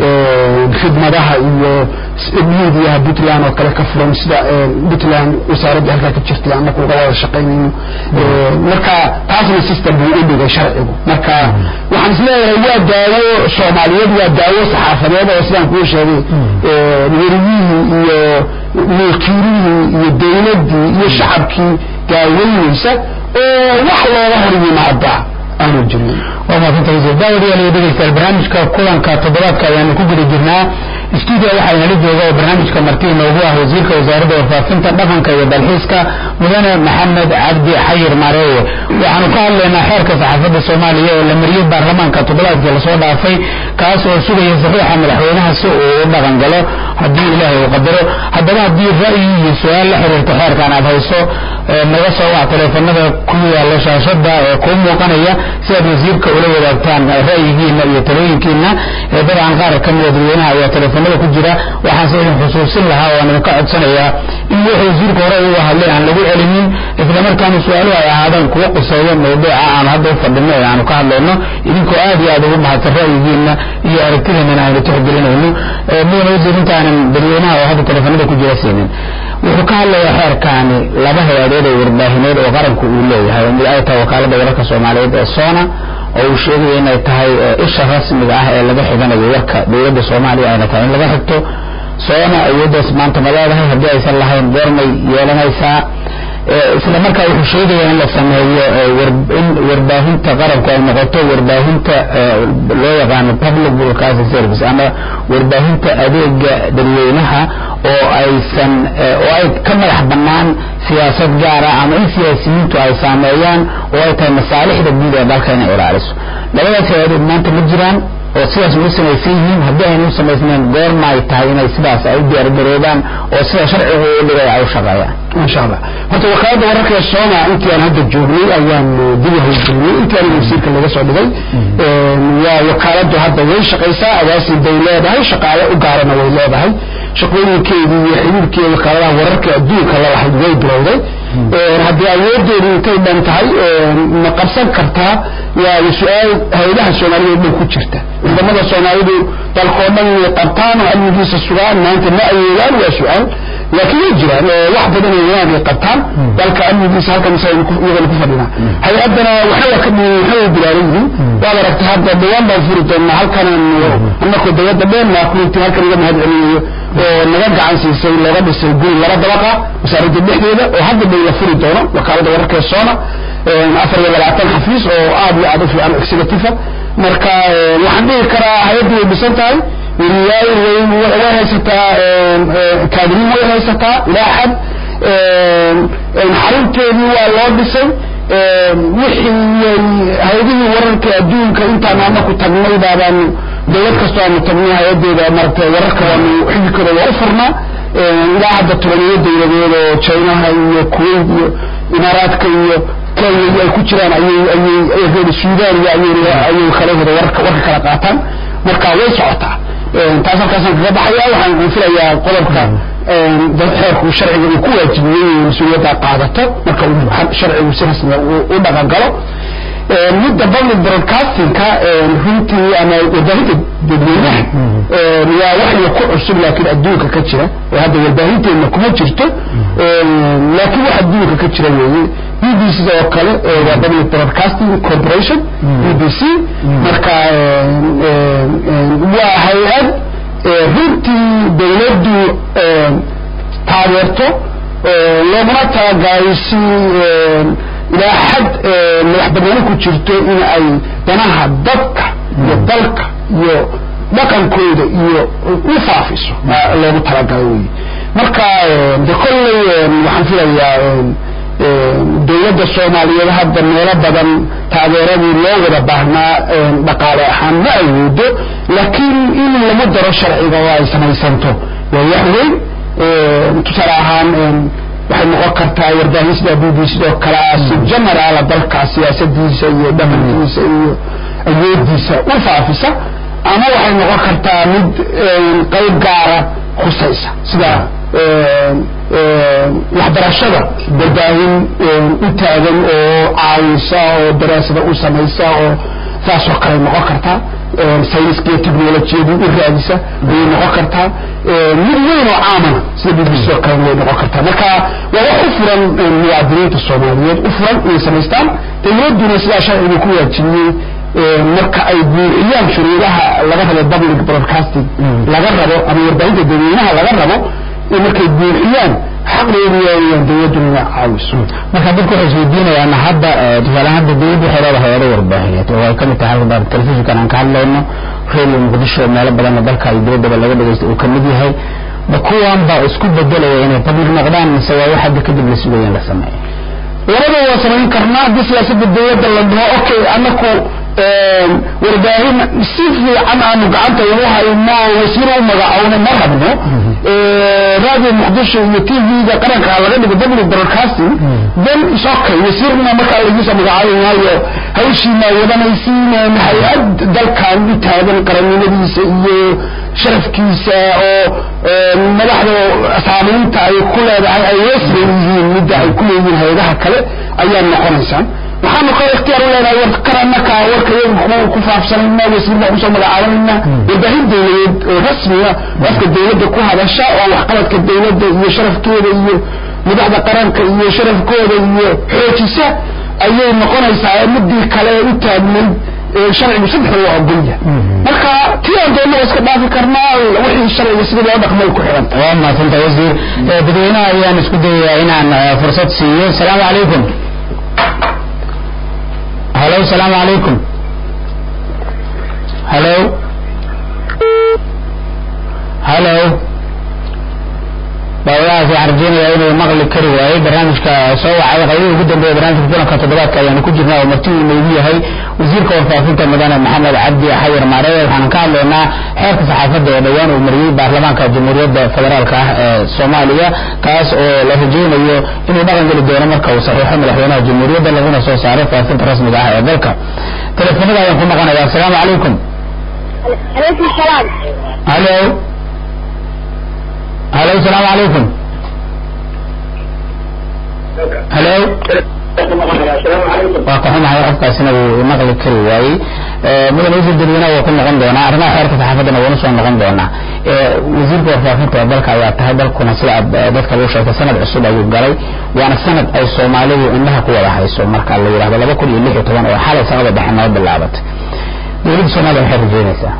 khidmadaha iyo miidiyaha puntland oo kale ka furan sida puntland wasaaradda halkaa ka jirtay annaku uga wada shaqaynayno marka taasna system buu u dhigay sharcigu marka waxaan isleeyahay waa daawo soomaaliyeed waa daawo saxaafadeed oo sidaan kuu sheegay weriyihii iyo mulkiilihii iyo dawladdii iyo shacabkii daaweynaysa oo wax looga hor yimaada aanu jirin waa maasanta wasiir daawadayaal iyo dhegeystayaal barnaamijka kulanka toddobaadka ayaanu ku guda jirnaa stuudio waxaa inala jooga oo barnaamijka marti inoogu ah wasiirka wasaaradda warfaafinta dhaqanka iyo dalxiiska mudane maxamed cabdi xayir maareeye waxaanu ka hadlaynaa xeerka saxaafadda soomaaliya ee la mariyey baarlamaanka toddobaadkii lasoo dhaafay kaas oo sugaya saxiixa madaxweynaha si uu u dhaqan galo haddii ilaahay uu qadaro haddaba haddii ra'yi iyo su-aal la xiriirta xeerkan aad hayso naga soo wac taleefanada ku yaala shaashada ee kuu muuqanaya si aad wasiirka ula wadaagtaan ra'yigiina iyo talooyinkiina dabcan qaar ka mida dadweynaha ayaa taleefanada ku jira waxaanse idin xusuusin lahaa oo aan idinka codsanayaa in wixii wasiirka hore uga hadlay aan lagu celinin islamarkaana su-aaluhu ay ahaadaan kuwa quseeya mawduuca aanu hadda u fadhino ee aanu ka hadlayno idinkoo aad iyo aad ugu mahadsan ra'yigiina iyo aragtidiinana aynu tixgelinayno mudane wasiir intaanan dadweynaha oo hadda taleefanada ku jira siinin wuxuu ka hadlayaa xeerkaani laba hay-adood oo warbaahineed oo qaranku uu leeyahay mid ay tahay wakaalada wararka soomaaliyeed ee sona oo uu sheegaya inay tahay isha rasmiga ah ee laga xiganayo warka dowladda soomaaliya ayna tahay in laga xigto sona awooddaas maanta ma leedahay haddii aysan lahayn goormay yeelanaysaa isla markaa wuxuu sheegaya in la sameeyo in warbaahinta qaranku ay noqoto warbaahinta loo yaqaano public broadcasting service ama warbaahinta adeega dadweynaha oo aysan oo ay ka madax bannaan siyaasad gaara ama in siyaasiyiintu ay saameeyaan oo ay tahay masaalixda guud ee dalka inay ilaaliso labadaas hay-adood maanta ma jiraan oo sidaas ugu samaysan yihiin haddii aynu u samaysnayn goorma ay tahay inay sidaas ay u diyaargaroobaan oo sida sharcigu u dhigay ay u shaqeeyaan insha allah horta wakaalada wararka ee sooma intii aan hadda joognay ayaan dib u howlgelinay intii aan wasiirka laga soo dhigay waa wakaaladu hadda way shaqaysaa agaasin bay leedahay shaqaale u gaarana way leedahay shaqooyinkeedii iyo xiriirkeeda wakaaladaha wararka adduunka la lahayd way bilowday haddii awoodeedu intay dhan tahay ma qabsan kartaa waa su-aal hay-adaha soomaalida dhan ku jirta ciidamada soomaalidu dalkoo dhan way qabtaan oo amnigiisa sugaan maanta ma awoodaan waa su-aal laakiin way jiraan wax badan oo wanaag ay qabtaan dalka amnigiisa halkan iyagana ku fadhinaa hay-adana waxay ka waxay bilaaran yihiin waad aragtay hadda dhawaan baan furi doonaa halkan annakoo dawladda dheennaa kulintii halkan iga mahad celinayo oo naga gacan siisay looga dhisay guri laba dabaqa wasaaradda dhexdeeda oo hadda bay la furi doono wakaalada wararka ee soona afar iyo labaatan xafiis oo aad iyo aad u fiican executive marka waxaan dhihi karaa hay-addu way dhisan tahay weriyaal way haysataa kaadiriin way haysataa ilaa xad xarunteedii waa loo dhisay wixii hay-adihii wararka adduunka intaan anaku tagnay baabaan dawlad kastoo aanu tagnay hay-adeeda maaragtay wararka waanu xididkooda waa u furnaa ilaa hadda tobaniyo dawladeed oo chinaha iyo kuwait iyo imaaraadka iyo kenya iyo ay ku jiraan ayay ayay reer sudan iyo ayay ayay kala wada warka warka kala qaataan marka way socotaa taas halkaasaan kaga baxaya waxaan filayaa qodobka xeerku sharciga uu ku waajibiyey mas-uuliyadda qaadato marka sharcigu si rasmiga u dhaqan galo midda public broadcastingka runtii ama warbaahinta dadweynaha waa waxya ku cusub laakiin adduunka ka jira oo hadda warbaahinteedna kuma jirto laakiin wax adduunka ka jira weeye b b c oo kale waa public broadcasting corporation b b c marka waa hay-ad runtii dawladdu taageerto looguna talagalay si ilaa xad madax banaani ku jirto in ay danaha dadka iyo dalka iyo dhaqankooda iyo u faafiso loogu talagalay wey marka de kolley waxaan filayaa dawladda soomaaliyeed hadda meelo badan taageeradii loo wada baahnaa dhaqaale ahaan ma awoodo laakiin in lagu daro sharciga oo ay samaysanto waa wax weyn tusaale ahaan waxay noqon kartaa warbaahin sida b b sidoo kale ah si generaala dalka siyaasadiisa iyo dhaqankiisa iyo awoodiisa u faafisa ama waxay noqon kartaa mid qayb gaara khusaysa sida waxbarashada warbaahin u taagan oo caawisa oo daraasada u samaysa oo saasoo kale noqon kartaa sayniska iyo technolojiyadii u raadisa ayay noqon kartaa mid weyn oo caamana sida b b c oo kale way noqon kartaa marka waa wax u furan muwaadiniinta soomaaliyeed u furan inay samaystaan dawladduna sidaa sharciga ku waajibiyey marka ay buuxiyaan shuruudaha laga rabo public broadcasting laga rabo ama warbaahinta dadweynaha laga rabo markay buuxiyaan xaqdoodu waayaan dawladduna inay caawiso marka dadku waxay isweydiinayaan hadda tusaale hadda dawladdu waxay leedahay hayado warbaahineed oo ay kamid tahay halka telefishinkan aan ka hadlayno radio muqdisho meelo badanna dalka iyo dibaddaba laga dhagaysta uu kamid yahay ma kuwan baa isku bedelaya inay public noqdaan mise waa wax hadda kadib la sugaya in la sameeyo labada waa samayn karnaa haddii siyaasada dawladda la dhaho okay anaku warbaahin si fiican aanu gacanta ugu hayno wasiir u magacowno ma rabno radio muqdisho iyo t v-ga qaranka laga dhigo public broadcasting then is okay wasiirna markaa lagiisa magacaabi maayo hawshiina wadanaysiin hay-ad dalkan u taagan qarannimadiisa iyo sharafkiisa oo madaxda saamaynta ay ku leedahay ay weesleeyihiin midda ay ku leeyihiin hay-adaha kale ayaa noqonaysaan waxaanu kale ikhtiyaar u leenahay war karanaka warka iyaga ku faafsanayna wasiir baan kusoo magacaabanayna warbaahin dawladeed oo rasmiga afka dawladda ku hadasha oo waxqabadka dawladda iyo sharafkeeda iyo madaxda qaranka iyo sharafkooda iyo xoojisa ayay noqonaysaa midii kale u taagnayd sharcigu saddex waa ogolya marka tii aan doonno iska dhaafi karnaa wixii sharciga sidii loo dhaqmay ku xidhanta waa mahadsanta wasiir dadweynaha ayaan isku dayayaa inaan fursad siiyo asalaamu calaykum halo asalaamu calaykum halo halo daawadahaas waxaan rajeynayaa inuu maqli kari waayey barnaamijka soo wacay qaybihii ugu dambeeya barnaamijka kulanka toddobaadka ayaanu ku jirnaa oo marti uu noogu yahay wasiirka warfaafinta mudane maxamed cabdi xayar maareye waxaan ka hadlaynaa xeerka saxaafadda ee dhowaan uu mariyey baarlamaanka jamhuuriyadda federaalka ah ee soomaaliya kaas oo la rajeynayo inuu dhaqan geli doono marka uu saxiixo madaxweynaha jamhuuriyadda laguna soo saaro faafinta rasmiga ah ee dalka teleefonada ayaan ku maqanaya asalaamu calaykum عليكم السلام halo halo asalaamu calaykum halo waa ka xumahay qofkaasina wuu maqli kari waayey mudan wasiir dadweynaha waa ku noqon doonaa arrimaha xeerka saxaafaddana waanu soo noqon doonaa wasiirka warfaafinta ee dalka ayaa tahay dalkuna sida aad dadka lagu sheegtay sanad cusub ayuu galay waana sanad ay soomaalidu indhaha ku wada hayso marka la yidhahdo laba kun iyo lix iyo toban oo xalay sanada dhexe noo bilaabatay dowladda soomaaliya waxay rajeynaysaa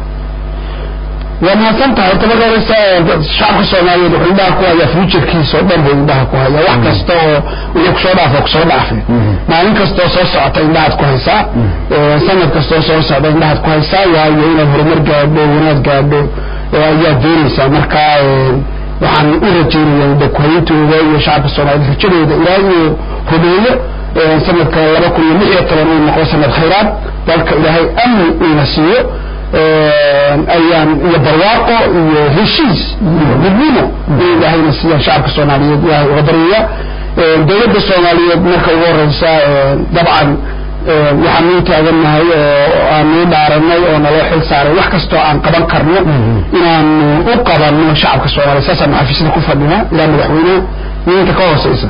waa mahadsan tahay horta marka horeysa shacabka soomaaliyeed wuxuu indhaha ku hayaa fuujarkiisa oo dhan buu indhaha ku hayaa wax kasta oo wixii kusoo dhaafo kusoo dhaafay maalin kastoo soo socota indhahaad ku haysaa sanad kastoo soo socda indhahaad ku haysaa waayo inaad horumar gaadho wanaag gaadho ayaad doonaysaa marka waxaan u rajeynaya dakuhayintooda iyo shacabka soomaaliyeed rajadooda ilaa iyo rumeeyo sanadka laba kun iyo lix iyo toban uu noqdo sanad khayraad dalka ilaahay amni uuna siiyo ayaan iyo barwaaqo iyo heshiis iyo midnimo in ilaahayna siiyaan shacabka soomaaliyeed ilaahay uga baryaya dowladda soomaaliyeed marka ugu horeysa dabcan waxaan uu taagannahay oo aan uu dhaaranay oo naloo xil saaray wax kastoo aan qaban karno inaanu u qabanno shacabka soomaaliyeed saasaanu xafiisyada ku fadhinaa ilaa madaxweyneha iyo inta ka hooseysa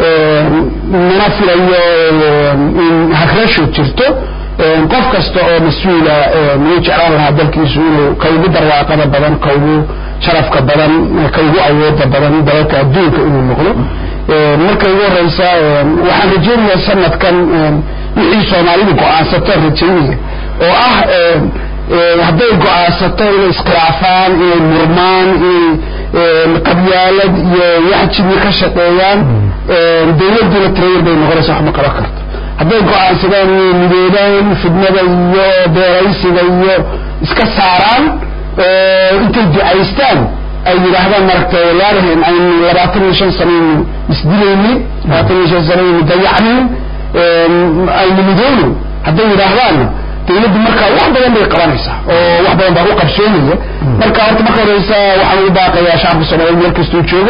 mana filayo in hagrasho jirto qof kasta oo mas-uula muu jeclaan lahaa dalkiisu inuu ka ugu barwaaqada badan ka ugu sharafka badan ka ugu awooda badan dalalka adduunka inuu noqdo marka ugu horeysa waxaan rajeynayaa sanadkan wixii soomaalidu go-aansataan rajeynaya oo ah hadday go-aansato inay iskhilaafaan inay murmaan inay qabyaalad iyo wax jibi ka shaqeeyaan dawladduna tirayar bay noqonaysa wax ma qaban karto hadday go-aansadaan inay midoobaan fidnada iyo beeraysiga iyo iska saaraan intay ducaystaan ay yidhaahdaan maragta walaalahen aynu labaatan iyo shan sanaynu isdilaynin labaatan iyo shan sanaynu dayacnin aynu midoono hadday yidhaahdaanna dawladdu markaa wax badan bay qabanaysaa oo wax badan baa u qabsoomaya marka horta marka horeysa waxaan ugu baaqayaa shacabka soomaaliyeed meel kastuu joogo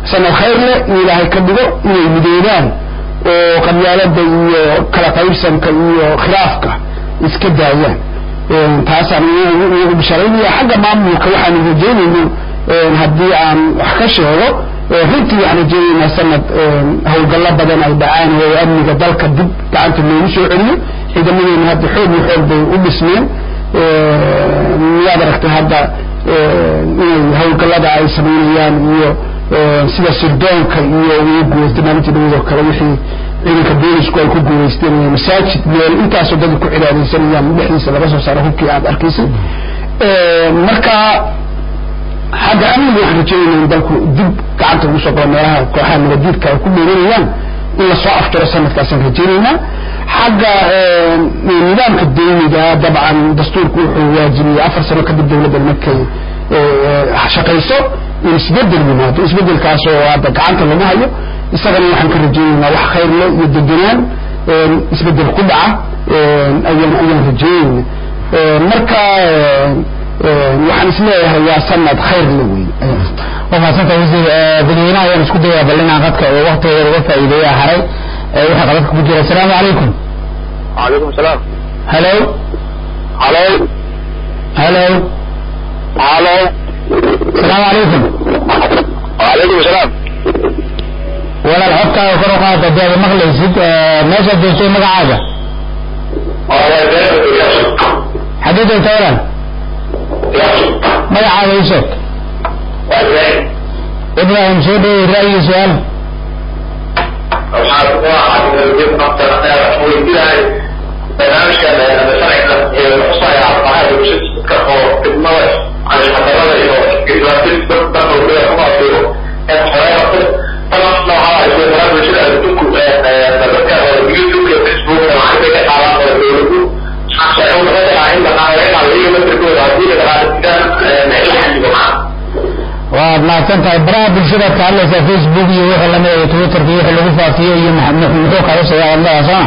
sanad khayr leh in ilaahay ka dhigo inay midoobaan oo qabyaalada iyo kala qaybsanka iyo khilaafka iska daayaan taasaan iyagu bisharaynaya xagga maamulka waxaanu rajeynayno haddii aan wax ka sheego runtii waxaan rajeynaynaa sanad howlgallo badan ay dhacaan oo amniga dalka dib gacanta loogu soo celiyo ciidamadeena hadda xoog iyo xoog bay u dhismeen miyaad aragtay hadda inay howlgallada ay samaynayaan iyo sida sirdoonka iyo ugu guuleystay maalintii dhawad oo kale wixii ciidanka boolisku ay ku guuleysteen masaajid meel intaasoo dad ku cibaadaysanayaan dhexdiisa laga soo saaro hubkii aad arkaysay marka xagga amniga waxaan rajeynayna in dalku dib gacanta ugu soo qabo meelaha kooxaha nabadiidka ay ku dheeranayaan in lasoo aftiro sanadkaasaan rajeynaynaa xagga nidaamka dawliga dabcan dastuurku wuxuu waajibiyey afar sano kadib dawladda markay shaqayso in isbedel yimaado isbedelkaas oo hadda gacanta lagu hayo isagana waxaan ka rajeynaynaa wax khayr leh iyo degenaan isbedel ku dhaca ayaan ayaan rajeynayna marka waxaan isleeyahay waa sanad khayr le wey waa mahadsanta wasiir dadweynaha ayaan isku dayaa bal inaan qadka oo waktigeeda uga faa'iideeya haray waxaa qadadka ku jira asalaamu calaykum وعليكم السلام halo الو halo الو asalaamu calaykum وعليكم السلام walaal codkaaga kor u qaada dee aad maqlaysid meeshaad joogto magacaaga xaggee joogta walaal magacaaga ii sheeg ibrahim soo dhawey ra'yi su-aal waad mahadsan tahay baraha bulshadaad ka hadlaysaa facebook iyo wixii lamid iyo twitterka iyo wixii lagu faafiyo iyo mx- muxuu kaga sheegaa wadnadaa sooma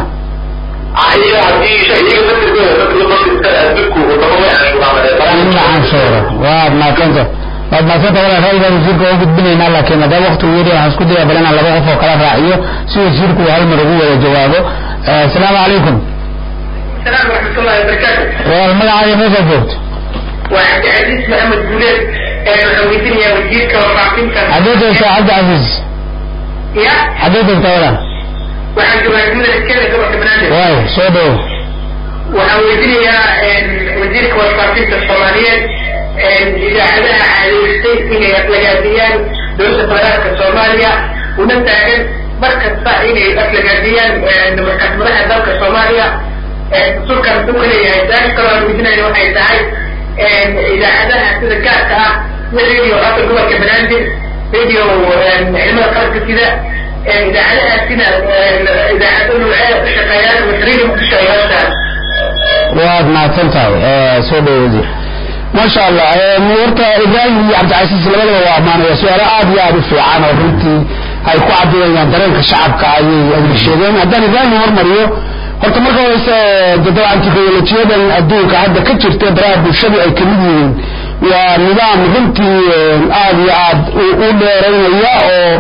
in la canshuuro waad mahadsantahay waad mahadsantahay walaal ra'yigaa wasiirka oo gudbinaynaa laakiin haddaba waktigu yari waxaan isku daya bal inaan laba qof oo kala raaciyo si wasiirku uu hal mar ugu wada jawaabo asalaamu calaykum السلام ورحمة الله وبركاته walaal magacaaga meeshaad joogto وعبد العزيز محمد بولاد محمدين يا وزيرك وفاقينك xaggee joogtaa cabdicasiis يا xaggee joogtaa walaal waxaan joogaa jumlada kenya gobolka banaadir waay soo dhowo waxaan weydiinayaa wasiirka warfaafinta soomaaliyeed idaacadaha caadeystay inay aflagaadiyaan dowladda federaalka soomaaliya una taagan mar kasta inay aflagaadiyaan markaas madaxa dalka soomaaliya dastuurkan wuxuu ka leeyahay su-aasha kaloo aan weydiinayna waxay tahay idaacadaha sida gaarka ah sida radio afka gobolka banaadir radio ciidamada qalabka sida idaacadahaasina idaacado nuuceeda ku shaqeeyaan masriida muqdisho ay hostaan waad mahadsan tahay soo dhowo wasiir maasha allah horta ibraahim iyo cabdicasiis labadaba waa amaanaya su-aalo aad iyo aad u fiican oo runtii ay ku cabirayaan dareenka shacabka ayay ayay sheegeen haddaan ibraahim hormariyo horta marka horeyse de dabcan teknolojiyadan adduunka hadda ka jirta baraha bulshadu ay kamid yihiin waa nidaam runtii aad iyo aad u dheeraynaya oo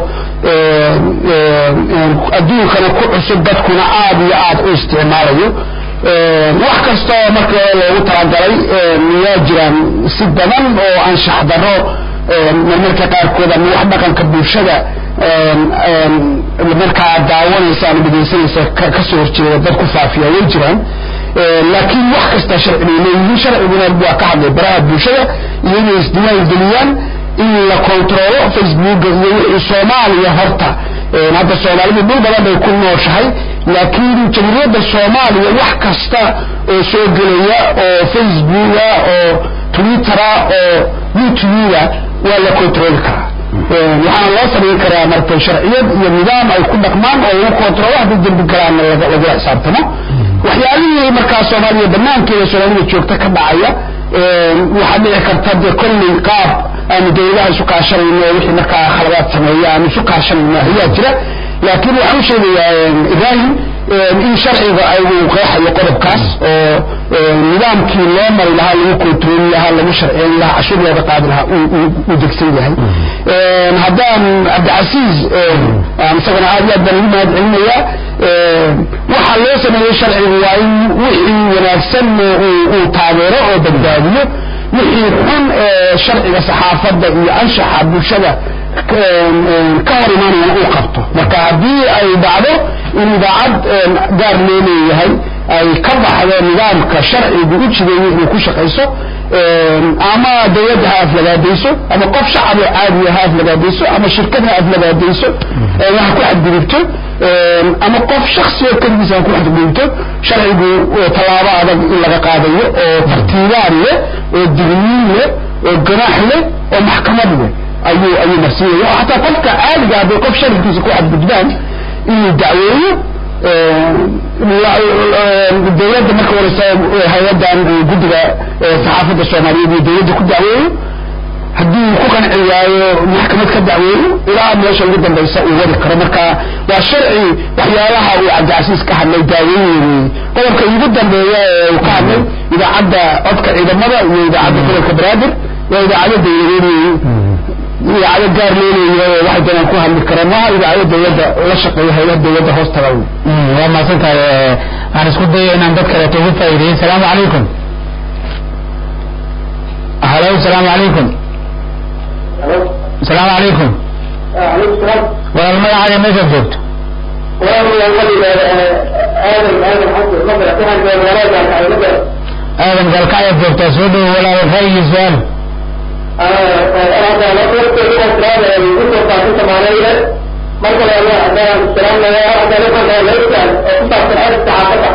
adduunkana ku cusub dadkuna aad iyo aad u isticmaalayo wax kasta oo marka loogu talagalay waa jiraan si badan oo anshax daro marmarka qaarkood ama wax dhaqanka bulshada markaa daawanaysa ama dhegaysanaysa kasoo horjeeda dad ku faafiya way jiraan laakiin wax kasta sharci bay leeyihiin sharciguna waa ka hadlay baraha bulshada iyo inay isdiiwaan geliyaan in la kontrolo facebooka iyo wixii soomaaliya horta hadda soomaalidu dhul badan bay ku nooshahay laakiin jamhuuriyadda soomaaliya wax kasta oo soo gelaya oo facebooka oo twittera oo youtubea waa la kontroli karaa waxaana loo samayn karaa marka sharciyad iyo nidaam ay ku dhaqmaan oo lagu kontrolo haddii dembi galaana lagula xisaabtamo waxyaalihii markaa soomaaliya banaankeeda soomaalida joogta ka dhacaya waxaa dhici karta dee kolley qaab aanu dawladaha isu kaashanayno oo wixii markaa khaladaad sameeya aanu isu kaashanayno ayaa jira laakiin waxaan u sheegayaa ibraahim in sharciga uu qeexayo qodobkaas oo nidaamkii loo mari lahaa lagu kontrooli lahaa lagu sharceyn lahaa cashuur looga qaadi lahaa uu degsan yahay haddaan cabdicasiis isagana aad iyo aad baan ugu mahad celinayaa waxaa loo sameeyey sharcigu waa in wixii wanaagsan uu taageero oo badbaadiyo wixii xun ee sharciga saxaafadda iyo anshaxa bulshada ka hor imaanayana uu qabto marka haddii ay dhacdo in idaacad gaar loo leeyahay ay ka baxdo nidaamka sharcigu u jideeyey inay ku shaqayso ama dawladda ha aflagaadayso ama qof shacab oo caadiya ha aflagaadayso ama shirkad ha aflagaadayso ha ku xadgudubto ama qof shaksi oo keligiisa ha ku xadgudubto sharcigu tallaabo adag in laga qaadayo oo tartiibaan leh oo digniin leh oo ganaax leh oo maxkamad leh ayuu ayuu marsiinaya oo xataa qofka caadiga hadday qof sharafkiisa ku xadgudbaan inuu dacweeyo dawladda marka horeysa hay-adan guddiga saxaafadda soomaaliyeed iyo dawladda ku dacweeyo haddii ku qanci waayo maxkamad ka dacweeyo ilaa meesha ugu dambaysa uu wadi karo marka waa sharci waxyaalaha uu cabdicasiis ka hadlay daaweyneyey qodobka ugu dambeeya ee uu ka hadlay idaacadda codka ciidamada iyo idaacadda gobolka banaadir waa idaacado dawladeed idaacado gaar loo leeyahay waxay doonaan ku hadli karaan maaha idaacado dawladda la shaqeeya haylaha dawladda hoos taga waa mahadsan tahay waxaan isku daya inaan dad kaleeto ugu faa'iideeyey salaamu calaykum halo salaamu calaykum salaamu calaykum walaal magacaaga meeshaad joogto aadan galkacyaad joogtaa soo dhowo walaal ra'yigii su-aal marka la hadaan salaamaya hadaan waxaan leeyahay oo ku saabsan xeerka saxaafadda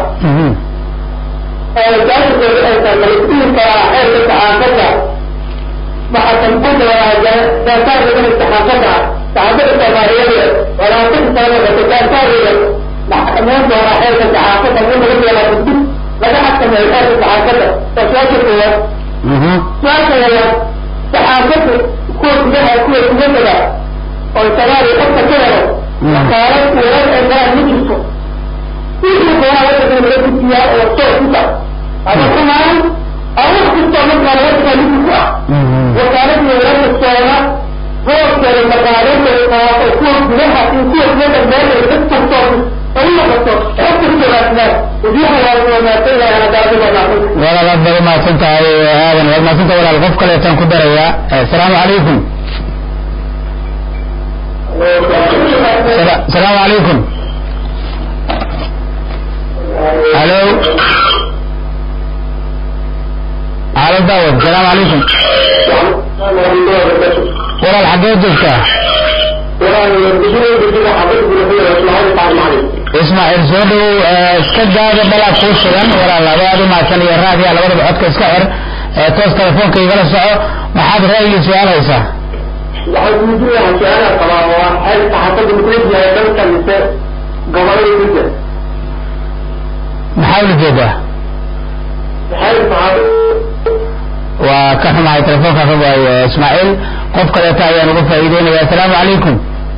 ee jaasku ay tahay malikiinka xeerka saxaafadda waxa kan ku dhawaada jaantaarka kan saxaafadda saxaafadda Soomaaliyeed walaashin saamada jaantaarka maxkamadda waa xeerka saxaafadda mid laga yeelaa gudub laga xakameeyo xeerka saxaafadda taasoo kuwa su'aasha saxaafaddu kuwa gudaha kuwa dibadda oo sagaali qofka ka helo wakaalad warar ee garan ma jirto wixii doonaa wadanka laga gudbiyaa oo soo kuta ama kumaan ama wax kastoo markaana wadanka midi ku ah wakaaladii wararka soona boorkeeda magaalada qaado kuwa gudaha iyo kuwa dibadda meelay dad kastoo ay noqoto xog kastoo raasnaa wadiyaha waa wanaagsan yahay adaadada naaqin walaal aad baad umahadsan tahay aadan waad mahadsan tahay walaal qof kaleetaan ku darayaa asalaamu calaykum السلام عليكم الو على داود السلام عليكم ولا الحاجات جبتها ismaaciil soo dhow iska daada balaa kuu sugan walaal abaadu maadsan iyo raadiya labadaba codka iska xir toos telefoonka igala soco maxaad ra'yigii su-aal haysaa waxay weydiinayaa su-aalaha qabaa waa xeer saxaafadda mukulid yahay dalka mise gobolada midda maxaa ula jeedaa xeer saxaafad waa ka xumahay telefoonka ka waayo ismaaciil qof kaleeta ayaan uga faa'iideynaya asalaamu calaykum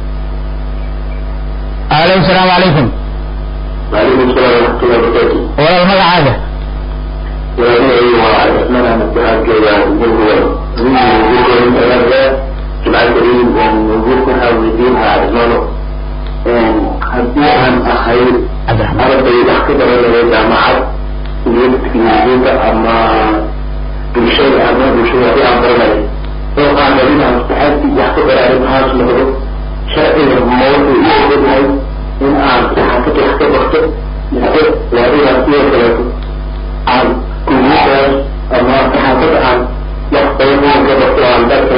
alo asalaamu calaykum وعليكم السلام ورحمة الله وبركاته. walaal magacaaga وأنا وعثمان عن الاتحاد كذا بالهوى. من وجودكم من ثلاثة جماعة كريم ووجودكم حاولتين عثمانه. حدي عن أخير عبد الرحمن أنا بيدح كده ولا جامعات اليوم تكنولوجيا أما بالشيء أما بالشيء في أمرنا. لو كان لنا استحاد يحكي على هذا الموضوع شرعي الموضوع يحكي in aan saxaafadda wax ka barto mise laadina sidoo kaleeto aan kuliyadaas ama saxaafadda aan wax badan ka barto aan dalka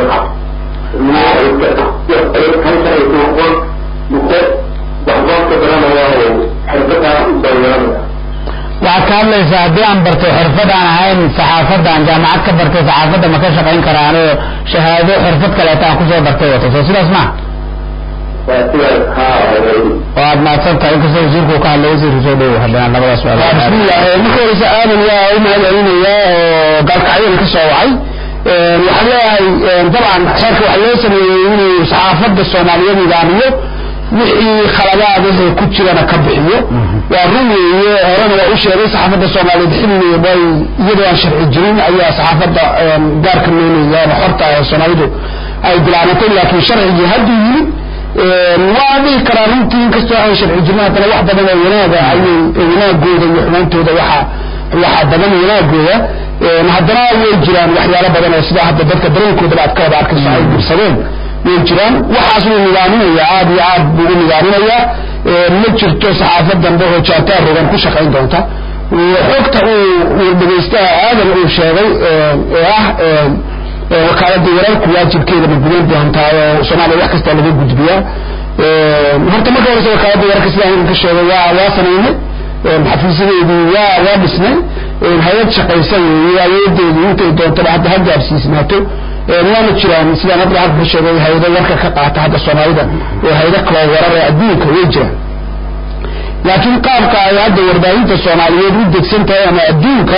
halkaayku aqoon mise waxbaanka baranaya oo xirfadaa u bayeelanaya waxaad ka hadlaysaa haddii aan bartay xirfad aan ahayn saxaafadda aan jaamacad ka bartay saxaafadda ma ka shaqayn karaan oo shahaado xirfad kaleeta aan kusoo bartay wato soo sidaas ma waa sidaas haa oo aad mahadsan tahay inkastoo wasiirku ka hadlay wasiirku soo dhowo haddana labadaas bismillah marka horeysa aadan waa u mahad celinayaa oo gaalkacyada ka soo wacay waxaan leeyahay dabcan xeerka waxaa loo sameeyey inuu saxaafadda soomaaliyeed nidaamiyo wixii khaladaadahe ku jirana ka bixiyo waa run weeye horena waa u sheegay saxaafadda soomaaliyeed xilli way iyadoo aan sharci jirin ayaa saxaafadda gaarka noolaya ama xorta ee soomaalidu ay bilaabantay laakiin sharcigii hadduu yimid waa dhihi karaa runtii inkastoo aan sharci jirin haddana wax badan oo wanaaga ayay wanaagooda iyo xumaantooda waxa waxaa badan wanaagooda haddana way jiraan waxyaalo badan oo sida hadda dadka dareenkoodaba aad ka wada arkayso ay dirsadeen way jiraan waxaas wuu nidaaminaya aad iyo aad buu u nidaaminayaa ma jirto saxaafad dambe oo jaantaar rogan ku shaqayn doonta xogta uu dhegaystaha aadan uu sheegay ee ah wakaaladda wararku waajibkeeda ma gudan doontaa oo soomaaliya wax kasta laga gudbiyaa horta marka horeysa wakaaladda wararka sidaan ka sheegay waa waa samaynay xafiisyadeedii waa waa dhisnay hay-ad shaqaysa weeye awoodeedii intay doontaba hadda ha gaarsiisnaato waana jiraan sidaan hadda halka ka sheegay hay-ado warka ka qaata hadda soomaalida oo hay-ado kaloo warar ee adduunka way jiraan laakiin qaabka ay hadda warbaahinta soomaaliyeed u degsan tahay ama adduunka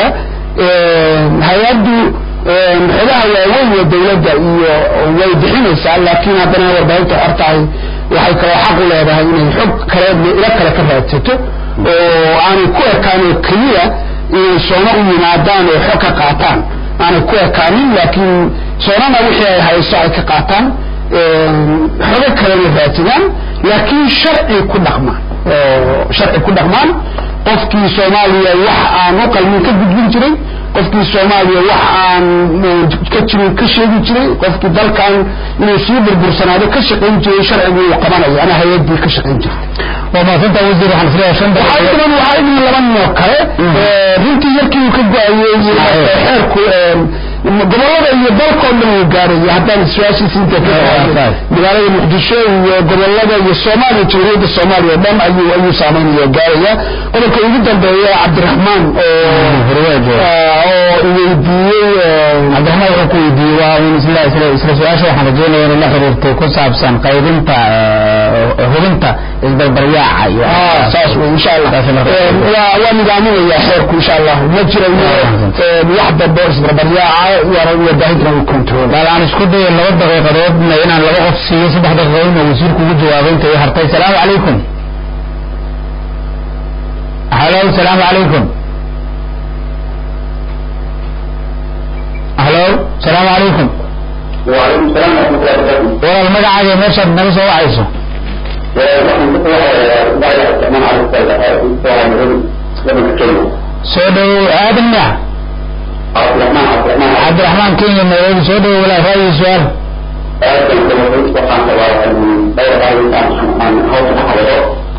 hay-addu xogaha waaweyn ee dawladda iyo way bixinaysaa laakiin haddana warbaahinta xortahay waxay kaloo xaq u leedahay inay xog kale ilo kale ka raadsato oo aanay ku ekaan oo keliya inay soona u yimaadaan oo xog ka qaataan aanay ku ekaanin laakiin soonana wixii ay hayso ay ka qaataan xogo kalena raadsadaan laakiin sharci ku dhaqmaan sharci ku dhaqmaan qofkii soomaaliya wax aan u qalmin ka gudbin jiray qofkii soomaaliya wax aan ka jirin ka sheegi jiray qofkii dalkan inuu sii burbursanaado ka shaqayn jiray sharcigu uu qabanayo ama hay-adii ka shaqayn jirtay waa maasanta wasiir waxaan isleeyahay shan waxaa idan waxaa idan laba noo kale runtii yarkii uu ka go-ayey xeerku gobolada iyo dalkao dhan uu gaaraya haddaan su-aashiisi inta ka magaalada muqdisho iyo gobolada iyo soomaaliya jamhuuriyadda soomaaliya o dhan ayuu ayuu saameynaya gaaraya qodobka ugu dambeeya cabdiraxmaan oo oo weydiiyey cabdiraxmaan wuxuu ku weydiiyey waa un isla isla isla su-aasha waxaan rajeynaya inay la xiriirtay ku saabsan qaybinta hubinta isbarbaryaaca iyo saas wey insha allah waa waa nidaaminaya xeerku insha allah ma jirayo wax dambe isbarbaryaaca warbaahintan uu control bal aan isku dayo laba daqiiqadoodna inaan laba qof siiyo saddex daqiiqadoodna wasiirku ugu jawaabay inta ii hartay salaamu calaykum halo salaamu calaykum halo salaamu calaykum وعليكم السلام ورحمة الله وبركاته. walaal magacaaga meeshaad naga soo wacayso waxaan ku soo بعد الرحمن على السلام لما كلمة soo dhowow aadan miya عبد الرحمن عبد الرحمن cabdiraxmaan kenya nairobi soo dhowow walaal ra'yi su-aal آدم كما قلت وقعت تبارك من دور بعض الإنسان عن هوس الحضارات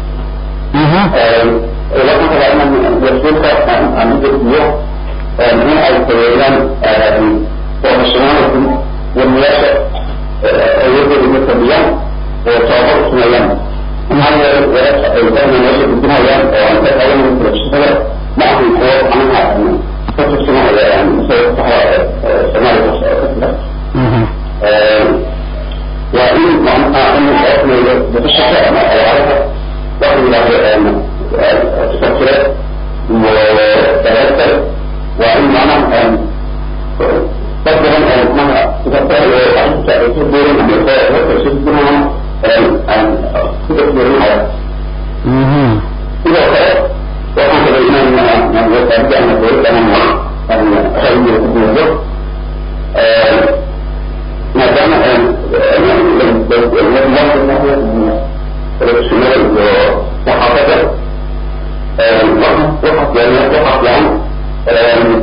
لكن طبعا يسوك عن اليوم من الكويلان ومشروعات والمياسة يوجد المتبيان وتعبر سنيان هذا الإنسان يوجد الدنيا يعني وأن تتعلم من الشغل معه القوة عنها فتح سنة يعني سيفتح سنة وإن معنى أن الحكم بتشفى ما أعرفه وإن له تفكيرات وتذكر وإن معنى أن تقدر أن معنى تفكر وحتى تدور من يقول وتشدنا أن تدور على إذا قرأت وكان الإمام من يتبع أن يقول أن أن أخذ يقول ما دام صحافته وقف يعني وقف يعني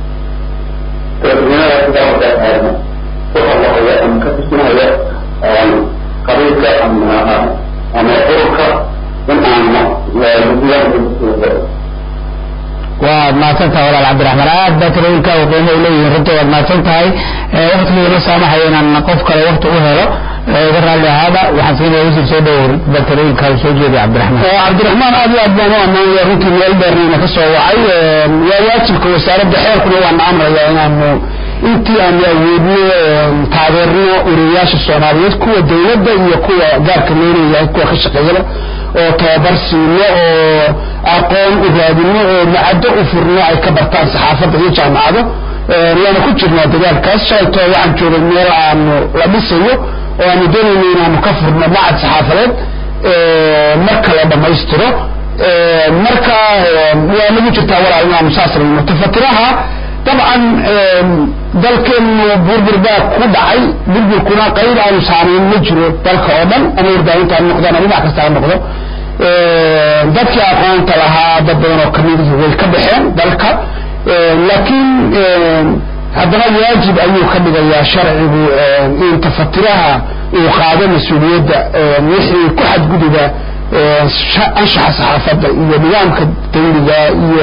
ترجمة كتاب هذا وقف وهي أم كتبنا هي قضية أم أم أورك من أم لا يمكن waad mahadsan tahay walaal cabdiraxmaan aad baa talooyinka u qiimo u leeyihiin runtii waad mahadsan tahay waktigiina saamaxaya inaan qof kale wakti u helo iga raalli ahaada waxaan siinaya wasiir soo dhowow bal talooyinka soo jeediya cabdiraxmaan cabdiraxmaan aad iyo aad baan u ammaanaya runtii meel dheerniina ka soo wacay waa waajibka wasaaradda xeerkuna waana amraya inaanu intii aanu awoodno taageerno uriyayaasha soomaaliyeed kuwa dawladda iyo kuwa gaarka looleeyahay kuwa ka shaqeeyaba oo tababar siino oo aqoon u raadino oo macado u furno ay ka bartaan saxaafadda iyo jaamacado waana ku jirnaa dadaalkaas shalaytoo waxaan joogay meel aanu la dhisayo oo aanu doonayno inaanu ka furno macad saxaafadeed marka la dhammaystiro marka waa nagu jirtaa walaal inaanu saas rabno tafatiraha dabcan dalkeenu burbur baa ku dhacay burburkuna qayb aanu saamayn ma jiro dalka oo dhan ama warbaahinta ha noqdaan ama dhinac kasta ha noqdo dadkii aqoonta lahaa dad badan oo kamid ihi way ka baxeen dalka laakiin haddana waajib ayuu ka dhigayaa sharcigu in tafatiraha uu qaado mas-uuliyadda wixii ku xadguduba anshaxa saxaafadda iyo nidaamka dawliga iyo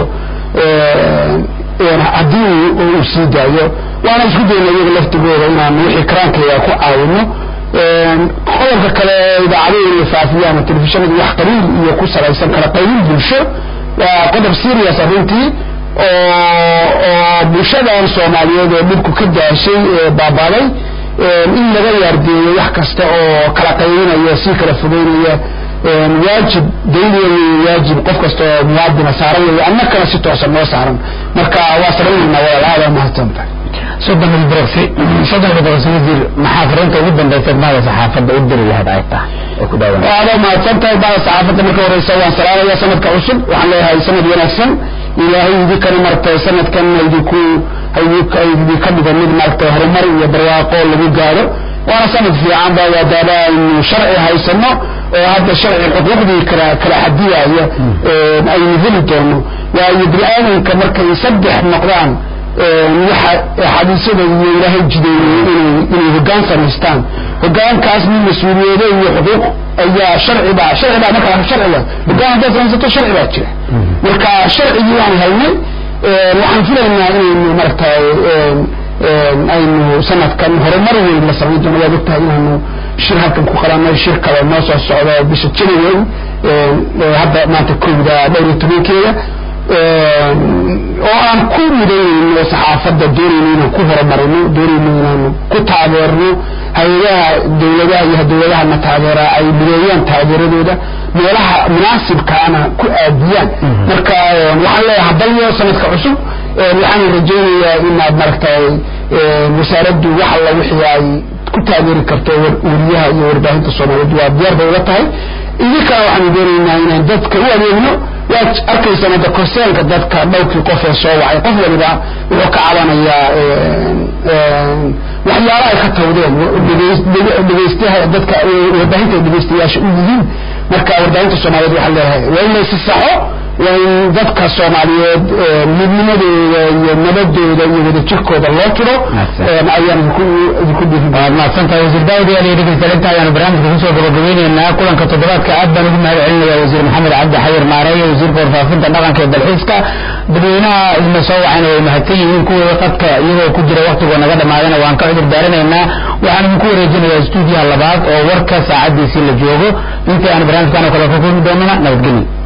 haddii uu sii daayo waana isku dayna iyaga laftigooda inaan wixii karaankeeda ku caawino qodobka kale idaacadaha la faafiyaan telefishinada wax qaliil iyo ku salaysan kala qaybin bulsho waa qodob serious arrintii oo oo bulshadan soomaaliyeed oo dhibku ka daashay baabaaday in laga yaardeeyo wax kasta oo kala qaybinaya sii kala fogeynaya waajib dawliya waajib qof kasta oo muwaadina saaran weeye anna kale si toosan noo saaran marka waa saraynaynaa walaal aada mahadsantahay soddon ilbroxi soddon ilbroxi wasiir maxaa fariinta ugu dambaysa bahda saxaafadda u diri lahayd ay tahay ee ku dhawaan aada mahadsan tahay bahda saxaafadda marka horeysa waan salaamaya sanadka cusub waxaan leeyahay sanad wanaagsan ilaahay idinkana maragtay sanadkan idinku idinka dhigo mid maaragtay horumar iyo barwaaqo lagu gaaro waana sanad fiican ba waadaaba aynu sharci haysano oo hadda sharci xuquuqdii kala kala xadiyaya aynu heli doono waayo bini-aadanka markay saddex noqdaan waxa xadiisyada iyo ilaahay jideeyey inay inay hoggaan samaystaan hoggaankaas min mas-uuliyado iyo xuquuq ayaa sharci baa sharci baa marka sharciga hoggaan haddaad samaysato sharci baa jira marka sharcigii waan haynay waxaan filaynaa inaynu maaragtay aynu sanadkan horumar weyn la samayn doono waad ogtahay inaanu shir halkan ku qalanay shir kale noo soo socdo bisha january hadda maanta kowda dhowr iyo tobankeeda oo aan ku mudaynayno saxaafadda doonayno inaan ku horumarino doonayno inaanu ku taageerno hay-adaha dawladaha iyo dawladaha na taageeraa ay mideeyaan taageeradooda meelaha munaasibkaana ku aadiyaan marka waxaan leeyahay hadalyo sanadka cusub waxaan rajaynayaa inaad maaragtay wasaaraddu wax alla wixii ay ku taageeri karto weriyaha iyo warbaahinta soomaaliyeed waa diyaar bay ula tahay idinkana waxaanu doonaynaa inaan dadka u adeegno waad arkaysaan hadda korseenka dadka dhowrkii qof ee soo wacay qof waliba wuxuu ka cabanayaa waxyaala ay ka tawdeen dhegeystaha dadka warbaahinta dhegeystayaasha u yihiin marka warbaahinta soomaaliyeed waxaa leeyahay waa in laysi saxo waa in dadka soomaaliyeed midnimadooda iyo nabadooda iyo wadajirkooda loo tiro ayaan idinku waad mahadsantahay wasiir daawud yaal iyo dhegeystalinta ayaanu barnaamijka kusoo gabagabeyneynaa kulanka toddobaadka aad baan ugu mahad celinaya wasiir maxamed cabdi xayir maareeye wasiirka warfaafinta dhaqanka ee dalxiiska dadweynaha idina soo wacayna way mahadsan yihiin kuwooda qadka iyagoo ku jira waktigoo naga dhamaadana waan ka cudur daarinaynaa waxaan idinku wareejinayaa stuudiyaha labaad oo warka saacadiisii la joogo intii aan barnaamijkan oo kale ka kulmi doonana nabadgelyo